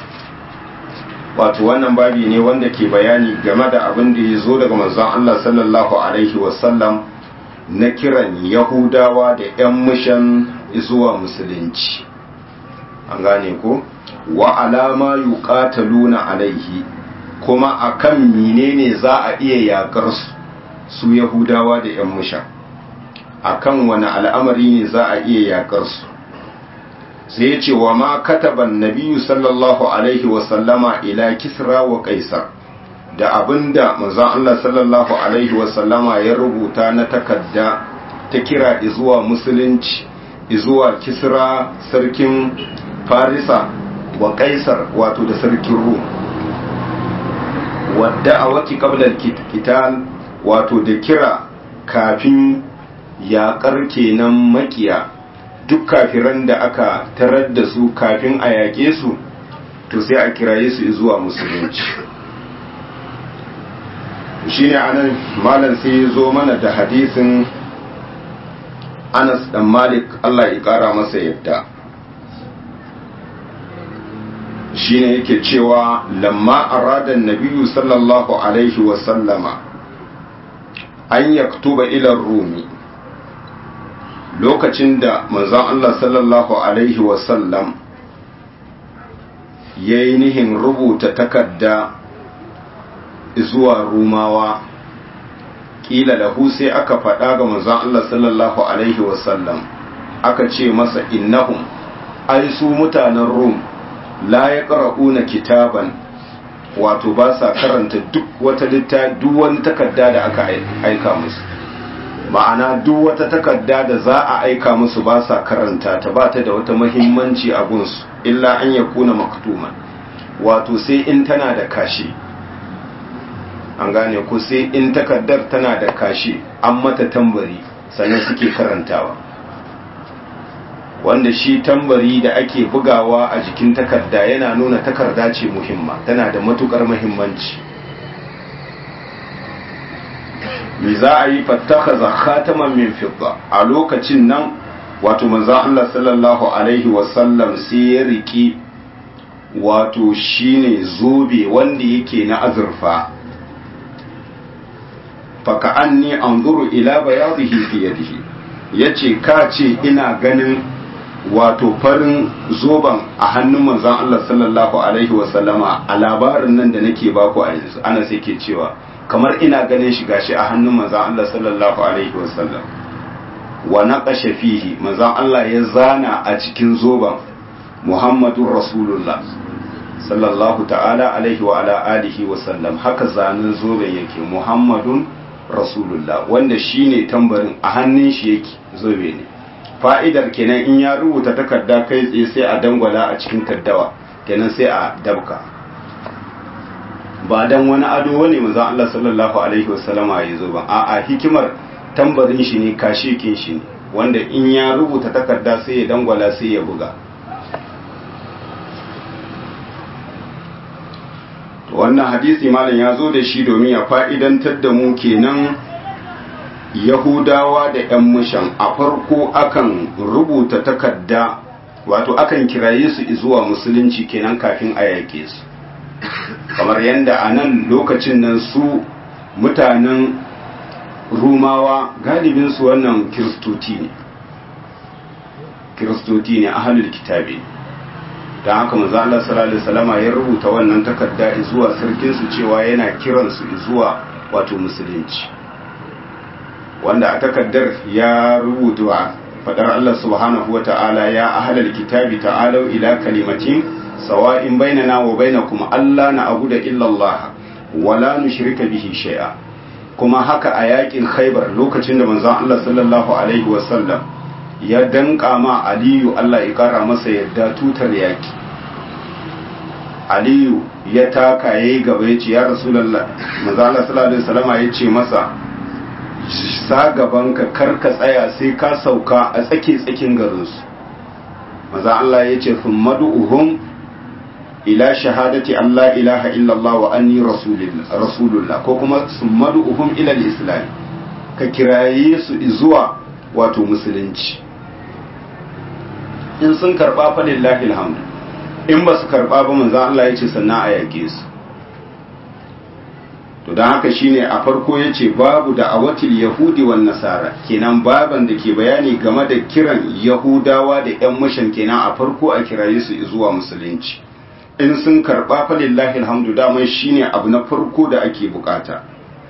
wato wannan babi ne wanda ke bayani game da abin da ya zo daga manzon Allah sallallahu alaihi wasallam na kiran yahudawa da 'yan mushan zuwa musulunci an gane ko wa alama yuqataluna alaihi kuma akan menene za a iya yakar su su yahudawa da 'yan mushan akan wani al'amari ne za a iya yakar su sai ya ce wa ma kataban nabiyu sallallahu alaihi wasallama ila kisra wa kaisar da abinda manzon Allah sallallahu alaihi wasallama ya rubuta na takarda ta kira zuwa musulunci zuwa kisra sarkin farisa wa kaisar wato da sarkin rum wadda a wati kablar kital wato da kira kafin yaƙar kenan makiya duk kafiran da aka tarar da su kafin a yaƙe su to sai a kiraye su zuwa musulunci shi ne anan malam sai ya zo mana da hadisin anas dan malik allah ya ƙara masa yadda shi ne yake cewa lamma aradan nabiyu sallallahu alaihi wasallama an yaktuba ilar rumi lokacin da manzon Allah sallallahu Alaihi wasallam ya yi nihin rubuta takarda zuwa rumawa ƙila lahu sai aka faɗa ga manzon Allah sallallahu Alaihi wasallam aka ce masa innahum ai su mutanen rum la ya ƙara'una kitaban wato ba sa karanta duk wata litta duk wani takarda da aka aika musu ma'ana duk wata takarda da za a aika musu ba sa karanta ta ba ta da wata mahimmanci a gunsu illa an ya kuna maktuman wato sai in tana da kashi an gane ku sai in takardar tana da kashi an mata tambari sannan suke karantawa wanda shi tambari da ake bugawa a jikin takarda yana nuna takarda ce muhimma tana da matukar muhimmanci me za a yi fattakaza khataman min fidda a lokacin nan wato manzo Allah sallallahu alaihi wasallam sai ya riki wato shine zobe wanda yake na azurfa faka anni anzuru ila bayadihi fi yadihi yace ka ce ina ganin wato farin zoban a hannun manzon Allah sallallahu alaihi wasallama a labarin nan da nake baku a yanzu ana sai ke cewa kamar ina ganin shi gashi a hannun manzon Allah sallallahu alaihi wasallam wa naqasha fihi manzon Allah ya zana a cikin zoban Muhammadur Rasulullah sallallahu ta'ala alaihi wa ala alihi wa sallam haka zanen zoben yake Muhammadun Rasulullah wanda shine tambarin a hannun shi yake zobe ne fa'idar kenan in ya rubuta takarda kai tsaye sai a dangwala a cikin taddawa kenan sai a dabka ba dan wani ado wani manzon Allah sallallahu alaihi wasallama ya zo ba a'a hikimar tambarin shi ne kashikin shi ne wanda in ya rubuta takarda sai ya dangwala sai ya buga wannan hadisi malam ya zo da shi domin ya fa'idantar da mu kenan yahudawa da ‘yan mushan a farko akan rubuta takarda wato akan kiraye su zuwa musulunci kenan kafin a yake su kamar yadda a nan lokacin nan su mutanen rumawa galibinsu wannan kiristoti ne kiristoti ne ahalul kitabi don haka manzo Allah sallallahu alaihi wasallama ya rubuta wannan takarda zuwa sarkinsu cewa yana kiransu zuwa wato musulunci wanda a takardar ya rubuta fadar Allah subhanahu wata'ala ya ahlal kitabi ta'alau ila kalimatin sawa'in bainana wa bainakum alla na'budu illa Allah wa la nushrika bihi shay'a kuma haka a yakin khaibar lokacin da manzon Allah sallallahu alaihi wasallam ya danka ma aliyu Allah ya kara masa yadda tutar yaki aliyu ya taka yayi gaba ya ce ya rasulullah manzon Allah sallallahu alaihi wasallama ya ce masa sa gabanka kar ka tsaya sai ka sauka a tsake tsakin garinsu maza Allah ya ce sun madu'uhum ila shahadati Allah ilaha illallah wa anni rasulullah ko kuma sun madu'uhum ila islam ka kiraye su zuwa wato musulunci in sun karba fa lillahi alhamdu in ba su karba ba manzo Allah ya ce sannan a yake su to don haka shine a farko ya ce babu da awatil yahudi wan nasara kenan baban da ke bayani game da kiran yahudawa da yan mushan kenan a farko a kiraye su zuwa musulunci in sun karba fa lillahi alhamdu daman shine abu na farko da ake bukata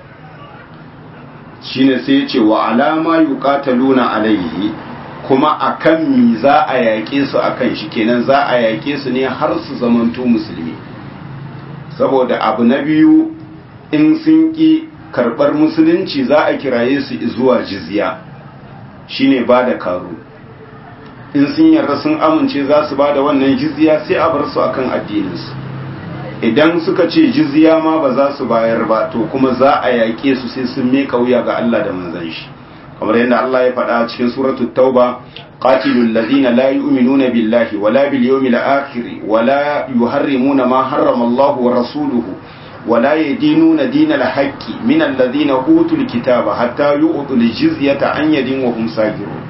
shine sai ya ce wa alama yuqataluna alaihi kuma akan mi za a yaƙe su akan shi kenan za a yaƙe su ne har su zamanto musulmi saboda abu na biyu in sun ƙi karɓar musulunci za a kiraye su zuwa jizya shine ba da karu in sun yarda sun amince za su ba da wannan jizya sai a bar su akan addininsu idan suka ce jizya ma ba za su bayar ba to kuma za a yaƙe su sai sun miƙa wuya ga Allah da manzon shi kamar yadda Allah ya faɗa cikin suratul tauba qatilul ladina la yu'minuna billahi wala bil yawmil akhir wala yuharrimuna ma harrama Allah wa rasuluhu ولا يدينون دين الحق من الذين أوتوا الكتاب حتى يؤتوا الجزية عن يد وهم ساجرون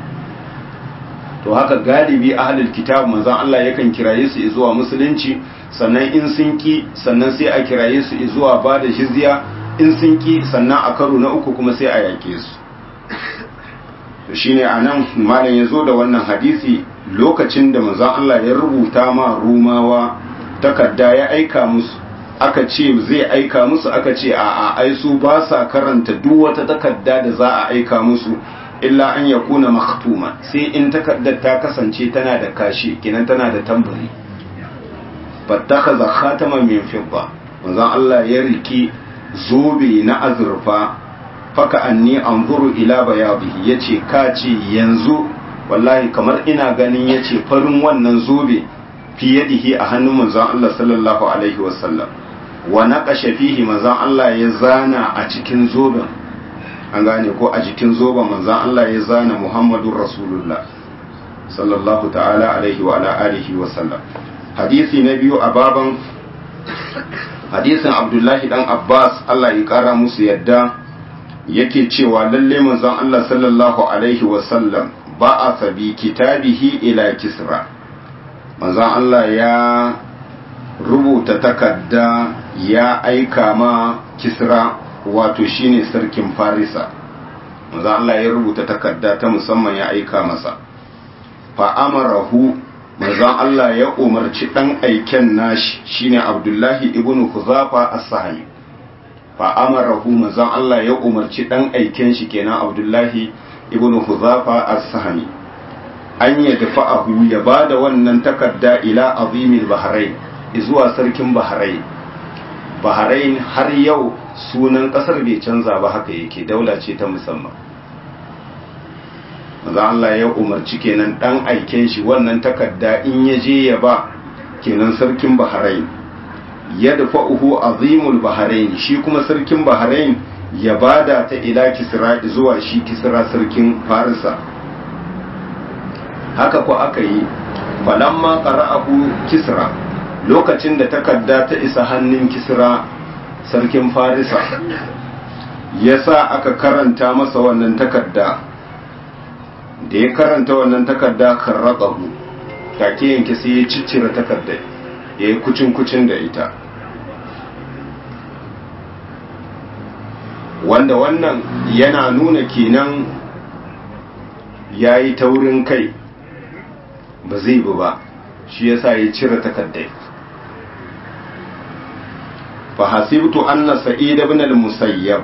to haka galibi ahlul kitab manzon Allah yakan kiraye su zuwa musulunci sannan in sun ki sannan sai a kiraye su zuwa ba da jizya in sun ki sannan a karo na uku kuma sai a yake su to shine anan malam yazo da wannan hadisi lokacin da manzon Allah ya rubuta ma rumawa takarda ya aika musu aka ce zai aika musu aka ce a ai su ba sa karanta duk wata takarda da za a aika musu illa an ya kuna makhtuma sai in takardar ta kasance tana da kashi kenan tana da tambari fattakaza khataman min fidda manzon Allah ya riki zobe na azurfa faka anni anzuru ila bayadihi yace ka ce yanzu wallahi kamar ina ganin yace farin wannan zobe fi yadihi a hannun manzon Allah sallallahu alaihi wasallam wa naqasha fihi manzon Allah ya zana a cikin zoben an gane ko a jikin zoben manzon Allah ya zana Muhammadur Rasulullah sallallahu ta'ala alaihi wa ala alihi wa sallam hadisi na biyu a baban hadisin Abdullahi dan Abbas Allah ya kara musu yadda yake cewa lalle manzon Allah sallallahu alaihi wa sallam ba'atha bi kitabihi ila kisra manzon Allah ya rubuta takarda ya aika ma kisra wato shine sarkin farisa manzo Allah ya rubuta takarda ta musamman ya aika masa fa amarahu manzo Allah ya umarci dan aiken nashi shine Abdullahi ibn Huzafa as-Sahmi fa amarahu manzo Allah ya umarci dan aiken shi kenan Abdullahi ibn Huzafa as-Sahmi an ya dafa'ahu ya bada wannan takarda ila azimil bahrain zuwa sarkin bahrain bahrain har yau sunan kasar bai canza ba haka yake daula ce ta musamman maza Allah ya umarci kenan dan aiken shi wannan takarda in ya je ya ba kenan sarkin bahrain ya dafa uhu azimul bahrain shi kuma sarkin bahrain ya bada ta ila kisra zuwa shi kisra sarkin farisa haka ko aka yi falamma qara'ahu kisra lokacin da takarda ta isa hannun kisra sarkin farisa ya sa aka karanta masa wannan takarda da ya karanta wannan takarda karraƙahu take yanke sai ya ciccire takarda ya yi kucin-kucin da ita wanda wannan yana nuna kenan ya yi taurin kai ba zai bi ba shi yasa ya cire takardai fa hasibtu anna sa'id ibn al-musayyab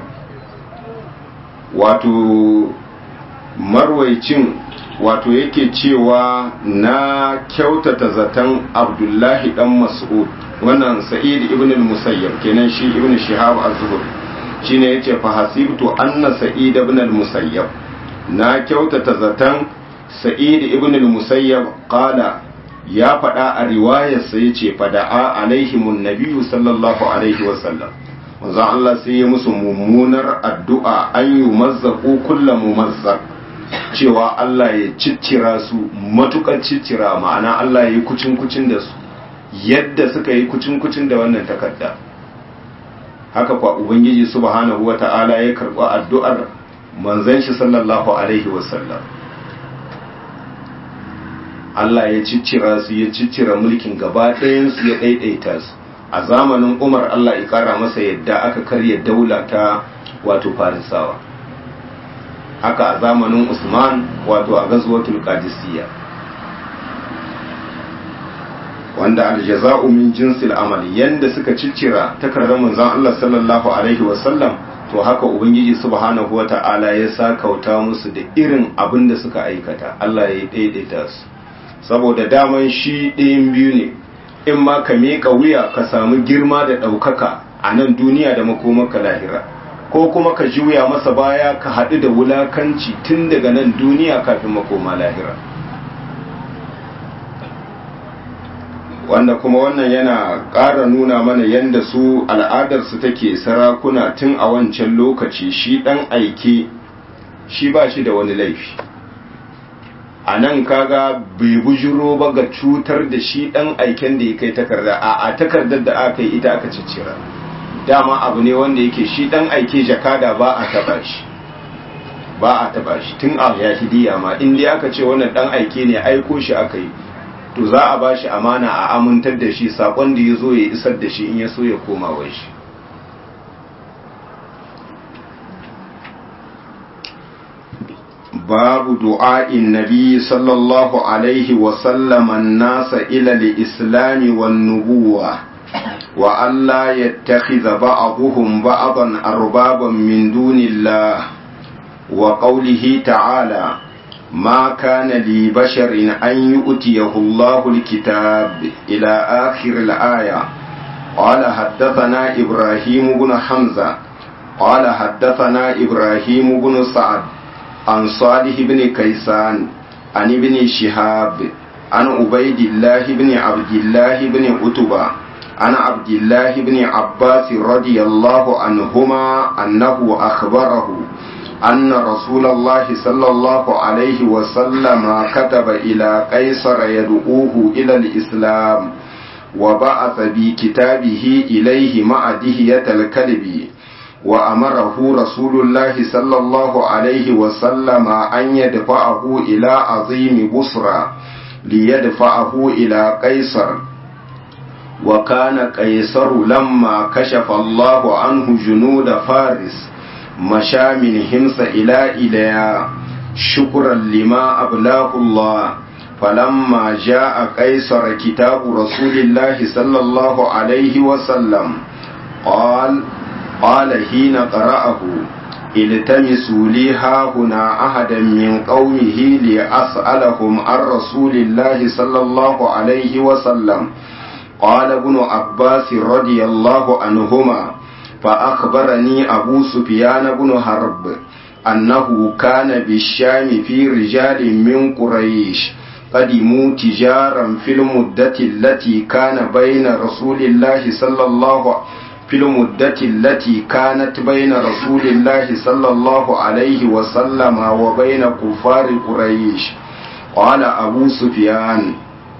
wato marwaicin wato yake cewa na kyautata zaton abdullahi dan mas'ud wannan sa'id ibn al-musayyab kenan shi ibn shihab az-zuhri shine yace fa hasibtu anna sa'id ibn al-musayyab na kyautata zatan sa'id ibn al-musayyab qala ya faɗa a riwayarsa yace fada'a alaihimun nabiyyu sallallahu alaihi wa sallam manzo Allah sai ya musu mummunar addu'a an yi mazzaku kulla mumazzaq cewa Allah ya ciccira su matukar ciccira ma'ana Allah ya yi kucin kucin da su yadda suka yi kucin kucin da wannan takarda haka kwa ubangiji subhanahu wata'ala ya karɓi addu'ar manzon shi sallallahu alaihi wasallam Allah ya ciccira su ya ciccira mulkin gaba ɗayan su ya ɗaiɗaita su a zamanin umar allah ya kara masa yadda aka karya daula ta wato farisawa haka a zamanin usman wato a gazuwatul qadisiyya wanda aljaza'u min jinsil amal yanda suka ciccira takardar manzon Allah sallallahu alaihi wasallam to haka ubangiji subhanahu wata'ala ya sakauta musu da irin abin da suka aikata Allah ya daidaita su saboda daman shi ɗayan biyu ne in ma ka miƙa wuya ka samu girma da ɗaukaka a nan duniya da makomaka lahira ko kuma ka juya masa baya ka haɗu da wulakanci tun daga nan duniya kafin makoma lahira wanda kuma wannan yana ƙara nuna mana yadda su al'adarsu take sarakuna tun a wancan lokaci shi ɗan aike shi ba shi da wani laifi a nan kaga bai bujiro ba ga cutar da shi dan aiken da ya kai takarda a a takardar da aka yi ita aka ciccira dama abu ne wanda yake shi dan aike jakada ba a taba shi ba a taba shi tun a yahidiya ma in dai aka ce wannan dan aike ne aiko shi aka yi to za a ba shi amana a amintar da shi sakon da ya zo ya isar da shi in ya so ya koma wai shi باب دعاء النبي صلى الله عليه وسلم الناس إلى الإسلام والنبوة وألا يتخذ بعضهم بعضا أربابا من دون الله وقوله تعالى ما كان لبشر أن يؤتيه الله الكتاب إلى آخر الآية قال حدثنا إبراهيم بن حمزة قال حدثنا إبراهيم بن سعد عن صالح بن كيسان عن ابن شهاب عن عبيد الله بن عبد الله بن عتبة عن عبد الله بن عباس رضي الله عنهما أنه أخبره أن رسول الله صلى الله عليه وسلم كتب إلى قيصر يدعوه إلى الإسلام وبعث بكتابه إليه مع دهية الكلب وأمره رسول الله صلى الله عليه وسلم أن يدفعه إلى عظيم بصرى ليدفعه إلى قيصر وكان قيصر لما كشف الله عنه جنود فارس مشى من همس إلى إليا شكرا لما أبلاه الله فلما جاء قيصر كتاب رسول الله صلى الله عليه وسلم قال قال حين قرأه التمسوا لي هاهنا أحدا من قومه لأسألهم عن رسول الله صلى الله عليه وسلم قال ابن عباس رضي الله عنهما فأخبرني أبو سفيان بن حرب أنه كان بالشام في رجال من قريش قدموا تجارا في المدة التي كان بين رسول الله صلى الله عليه في المدة التي كانت بين رسول الله صلى الله عليه وسلم وبين كفار قريش قال أبو سفيان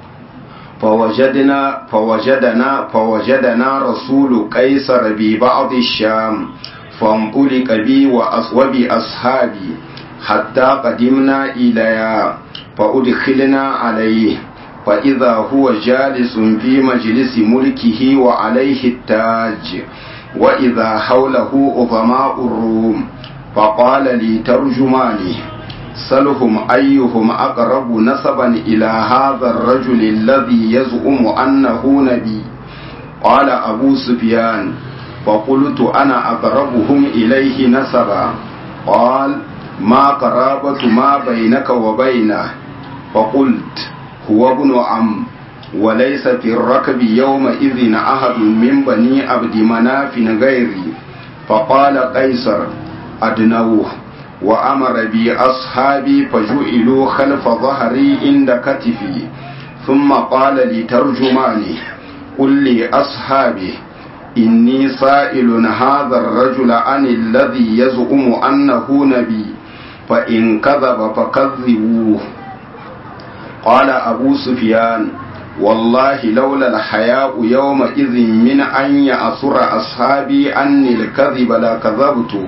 فوجدنا فوجدنا فوجدنا رسول قيصر ببعض الشام فانطلق بي وبأصحابي حتى قدمنا إليها فأدخلنا عليه فإذا هو جالس في مجلس ملكه وعليه التاج وإذا حوله عظماء الروم فقال لي ترجماني سلهم أيهم أقرب نسبا إلى هذا الرجل الذي يزعم أنه نبي قال أبو سفيان فقلت أنا أقربهم إليه نسبا قال ما قرابة ما بينك وبينه فقلت هو ابن عم وليس في الركب يومئذ أحد من بني عبد مناف غيري فقال قيصر أدنوه وأمر بي أصحابي فجئلوا خلف ظهري عند كتفي ثم قال لترجماني قل لي أصحابي إني سائل هذا الرجل عن الذي يزعم أنه نبي فإن كذب فكذبوه قال أبو سفيان والله لولا الحياء يومئذ من أن يأسر أصحابي عني الكذب لكذبت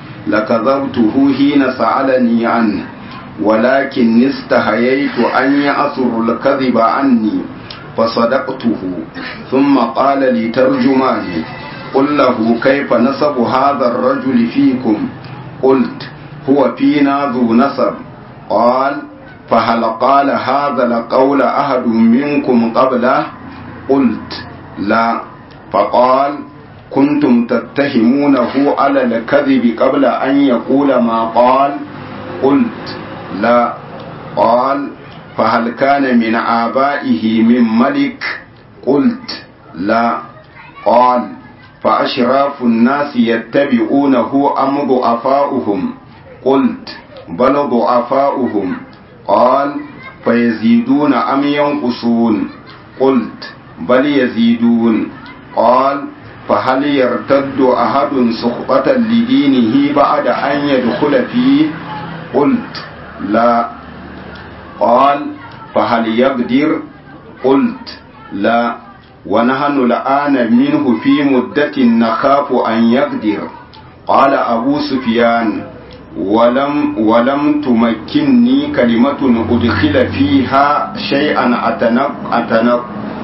لكذبته حين سألني عنه ولكن استحييت أن يأسر الكذب عني فصدقته ثم قال لي ترجماني قل له كيف نسب هذا الرجل فيكم قلت هو فينا ذو نسب قال فهل قال هذا القول أحد منكم قبله قلت لا فقال كنتم تتهمونه على الكذب قبل أن يقول ما قال قلت لا قال فهل كان من آبائه من ملك قلت لا قال فأشراف الناس يتبعونه أم ضعفاؤهم قلت بل ضعفاؤهم قال فيزيدون أم ينقصون قلت بل يزيدون قال فهل يرتد أحد سخطة لدينه بعد أن يدخل فيه قلت لا قال فهل يقدر قلت لا ونحن الآن منه في مدة نخاف أن يقدر قال أبو سفيان ولم ولم تمكنني كلمة أدخل فيها شيئا أتنق أتنق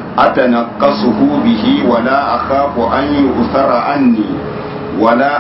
أتنقصه به ولا أخاف أن يؤثر عني ولا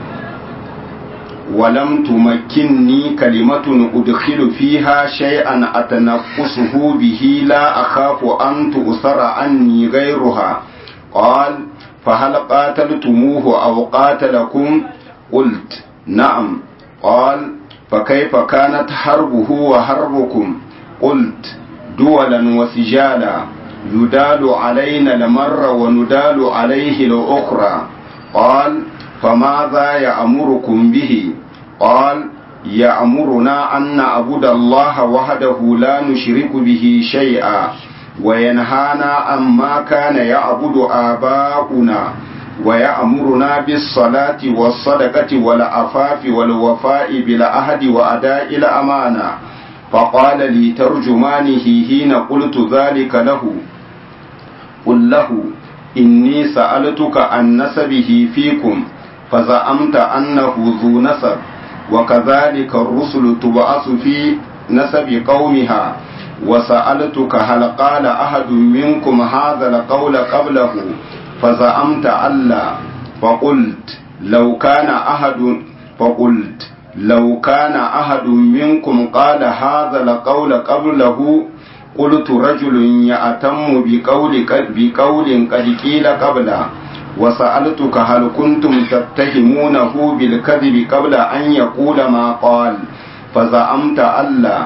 ولم تمكنني كلمة أدخل فيها شيئا أتنقصه به لا أخاف أن تؤثر عني غيرها قال فهل قاتلتموه أو قاتلكم قلت نعم قال فكيف كانت حربه وحربكم قلت دولا وسجالا يدال علينا المر وندال عليه الأخرى قال فماذا يأمركم به قال يأمرنا أن نعبد الله وحده لا نشرك به شيئا وينهانا عما كان يعبد آباؤنا ويأمرنا بالصلاة والصدقة والعفاف والوفاء بالعهد وأداء الأمانة فقال لي ترجمانه حين قلت ذلك له قل له إني سألتك عن نسبه فيكم فزعمت أنه ذو نسب وكذلك الرسل تبعث في نسب قومها وسألتك هل قال أحد منكم هذا القول قبله فزعمت ألا فقلت لو كان أحد فقلت لو كان أحد منكم قال هذا القول قبله قلت رجل يأتم بقول بقول قد قيل قبله وسألتك هل كنتم تتهمونه بالكذب قبل أن يقول ما قال فزعمت ألا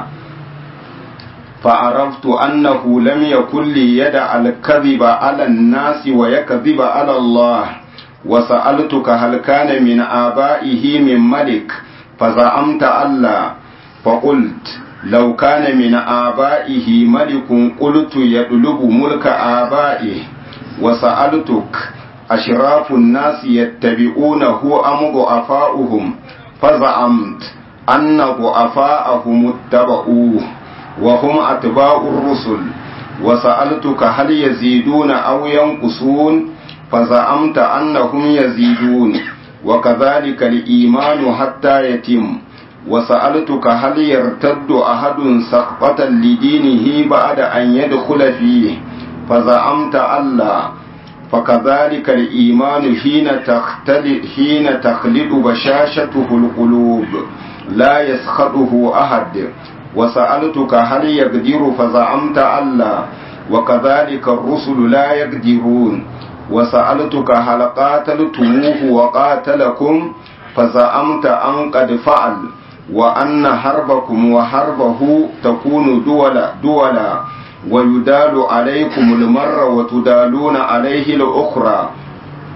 فعرفت أنه لم يكن ليدع الكذب على الناس ويكذب على الله وسألتك هل كان من آبائه من ملك فزعمت ألا فقلت لو كان من آبائه ملك قلت يطلب ملك آبائه وسألتك أشراف الناس يتبعونه أم ضعفاؤهم فزعمت أن ضعفاءهم اتبعوه وهم أتباع الرسل وسألتك هل يزيدون أو ينقصون فزعمت أنهم يزيدون وكذلك الإيمان حتى يتم وسألتك هل يرتد أحد سقطة لدينه بعد أن يدخل فيه فزعمت ألا فكذلك الإيمان حين تختلط حين تخلد بشاشته القلوب لا يسخطه أحد وسألتك هل يقدر فزعمت ألا وكذلك الرسل لا يقدرون وسألتك هل قاتلتموه وقاتلكم فزعمت أن قد فعل وأن حربكم وحربه تكون دولا دولا ويدال عليكم المر وتدالون عليه الأخرى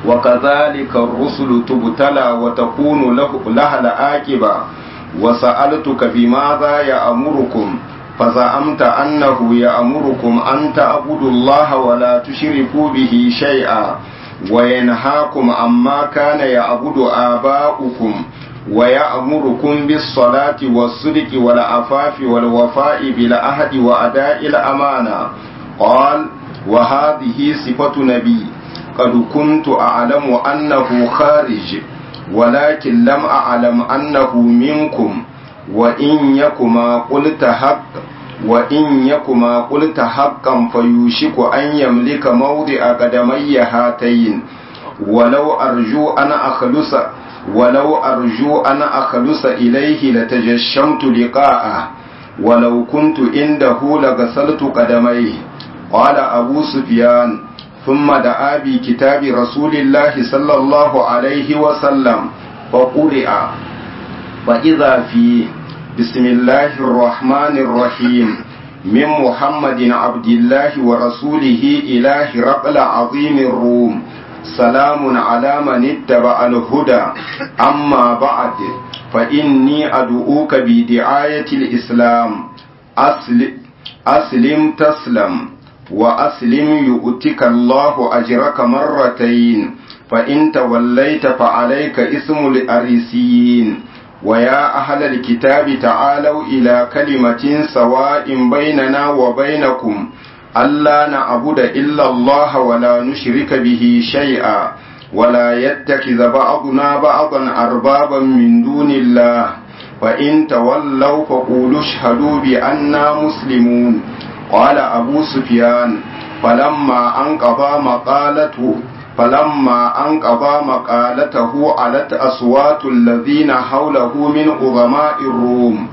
وكذلك الرسل تبتلى وتكون له لها العاقبة وسألتك بماذا يأمركم فزعمت أنه يأمركم أن تعبدوا الله ولا تشركوا به شيئا وينهاكم عما كان يعبد آباؤكم ويأمركم بالصلاة والصدق والعفاف والوفاء بالعهد وأداء الأمانة قال وهذه صفة نبي قد كنت أعلم أنه خارج ولكن لم أعلم أنه منكم وإن يكما قلت حق وإن يكما قلت حقا فيوشك أن يملك موضع قدمي هاتين ولو أرجو أن أخلص ولو أرجو أن أخلص إليه لتجشمت لقاءه ولو كنت عنده لغسلت قدميه قال أبو سفيان ثم دعا بكتاب رسول الله صلى الله عليه وسلم فقرئ فإذا فيه بسم الله الرحمن الرحيم من محمد عبد الله ورسوله إلى هرقل عظيم الروم سلام على من اتبع الهدى أما بعد فإني أدعوك بدعاية الإسلام أسلم, أسلم تسلم وأسلم يؤتك الله أجرك مرتين فإن توليت فعليك اسم الأريسيين ويا أهل الكتاب تعالوا إلى كلمة سواء بيننا وبينكم ألا نعبد إلا الله ولا نشرك به شيئا ولا يتخذ بعضنا بعضا أربابا من دون الله فإن تولوا فقولوا اشهدوا بأننا مسلمون قال أبو سفيان فلما أنقضى مقالته فلما أنقضى مقالته علت أصوات الذين حوله من عظماء الروم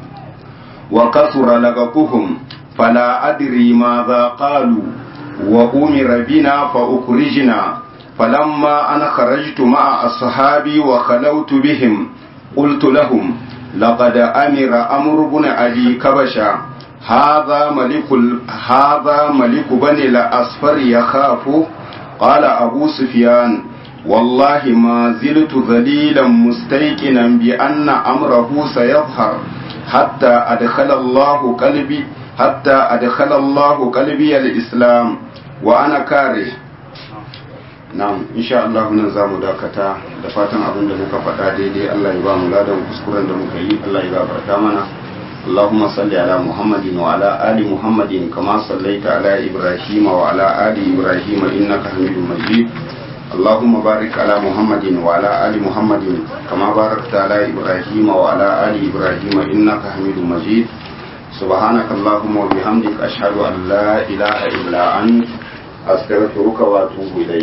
وكثر لغطهم فلا أدري ماذا قالوا وأمر بنا فأخرجنا فلما أنا خرجت مع أصحابي وخلوت بهم قلت لهم لقد أمر أمر بن أبي كبشا هذا ملك هذا ملك بني الأصفر يخاف قال أبو سفيان والله ما زلت ذليلا مستيقنا بأن أمره سيظهر حتى أدخل الله قلبي حتى أدخل الله قلبي الإسلام وأنا كاره na'am insha Allah nan za mu dakata da fatan abin da muka faɗa daidai Allah ya ba mu ladan kuskuren da muka yi Allah ya gafarta mana اللهم صل على محمد وعلى آل محمد كما صليت على إبراهيم وعلى آل إبراهيم إنك حميد مجيد اللهم بارك على محمد وعلى آل محمد كما باركت على إبراهيم وعلى آل إبراهيم إنك حميد مجيد سبحانك اللهم وبحمدك أشهد أن لا إله إلا أنت أستغفرك وأتوب إليك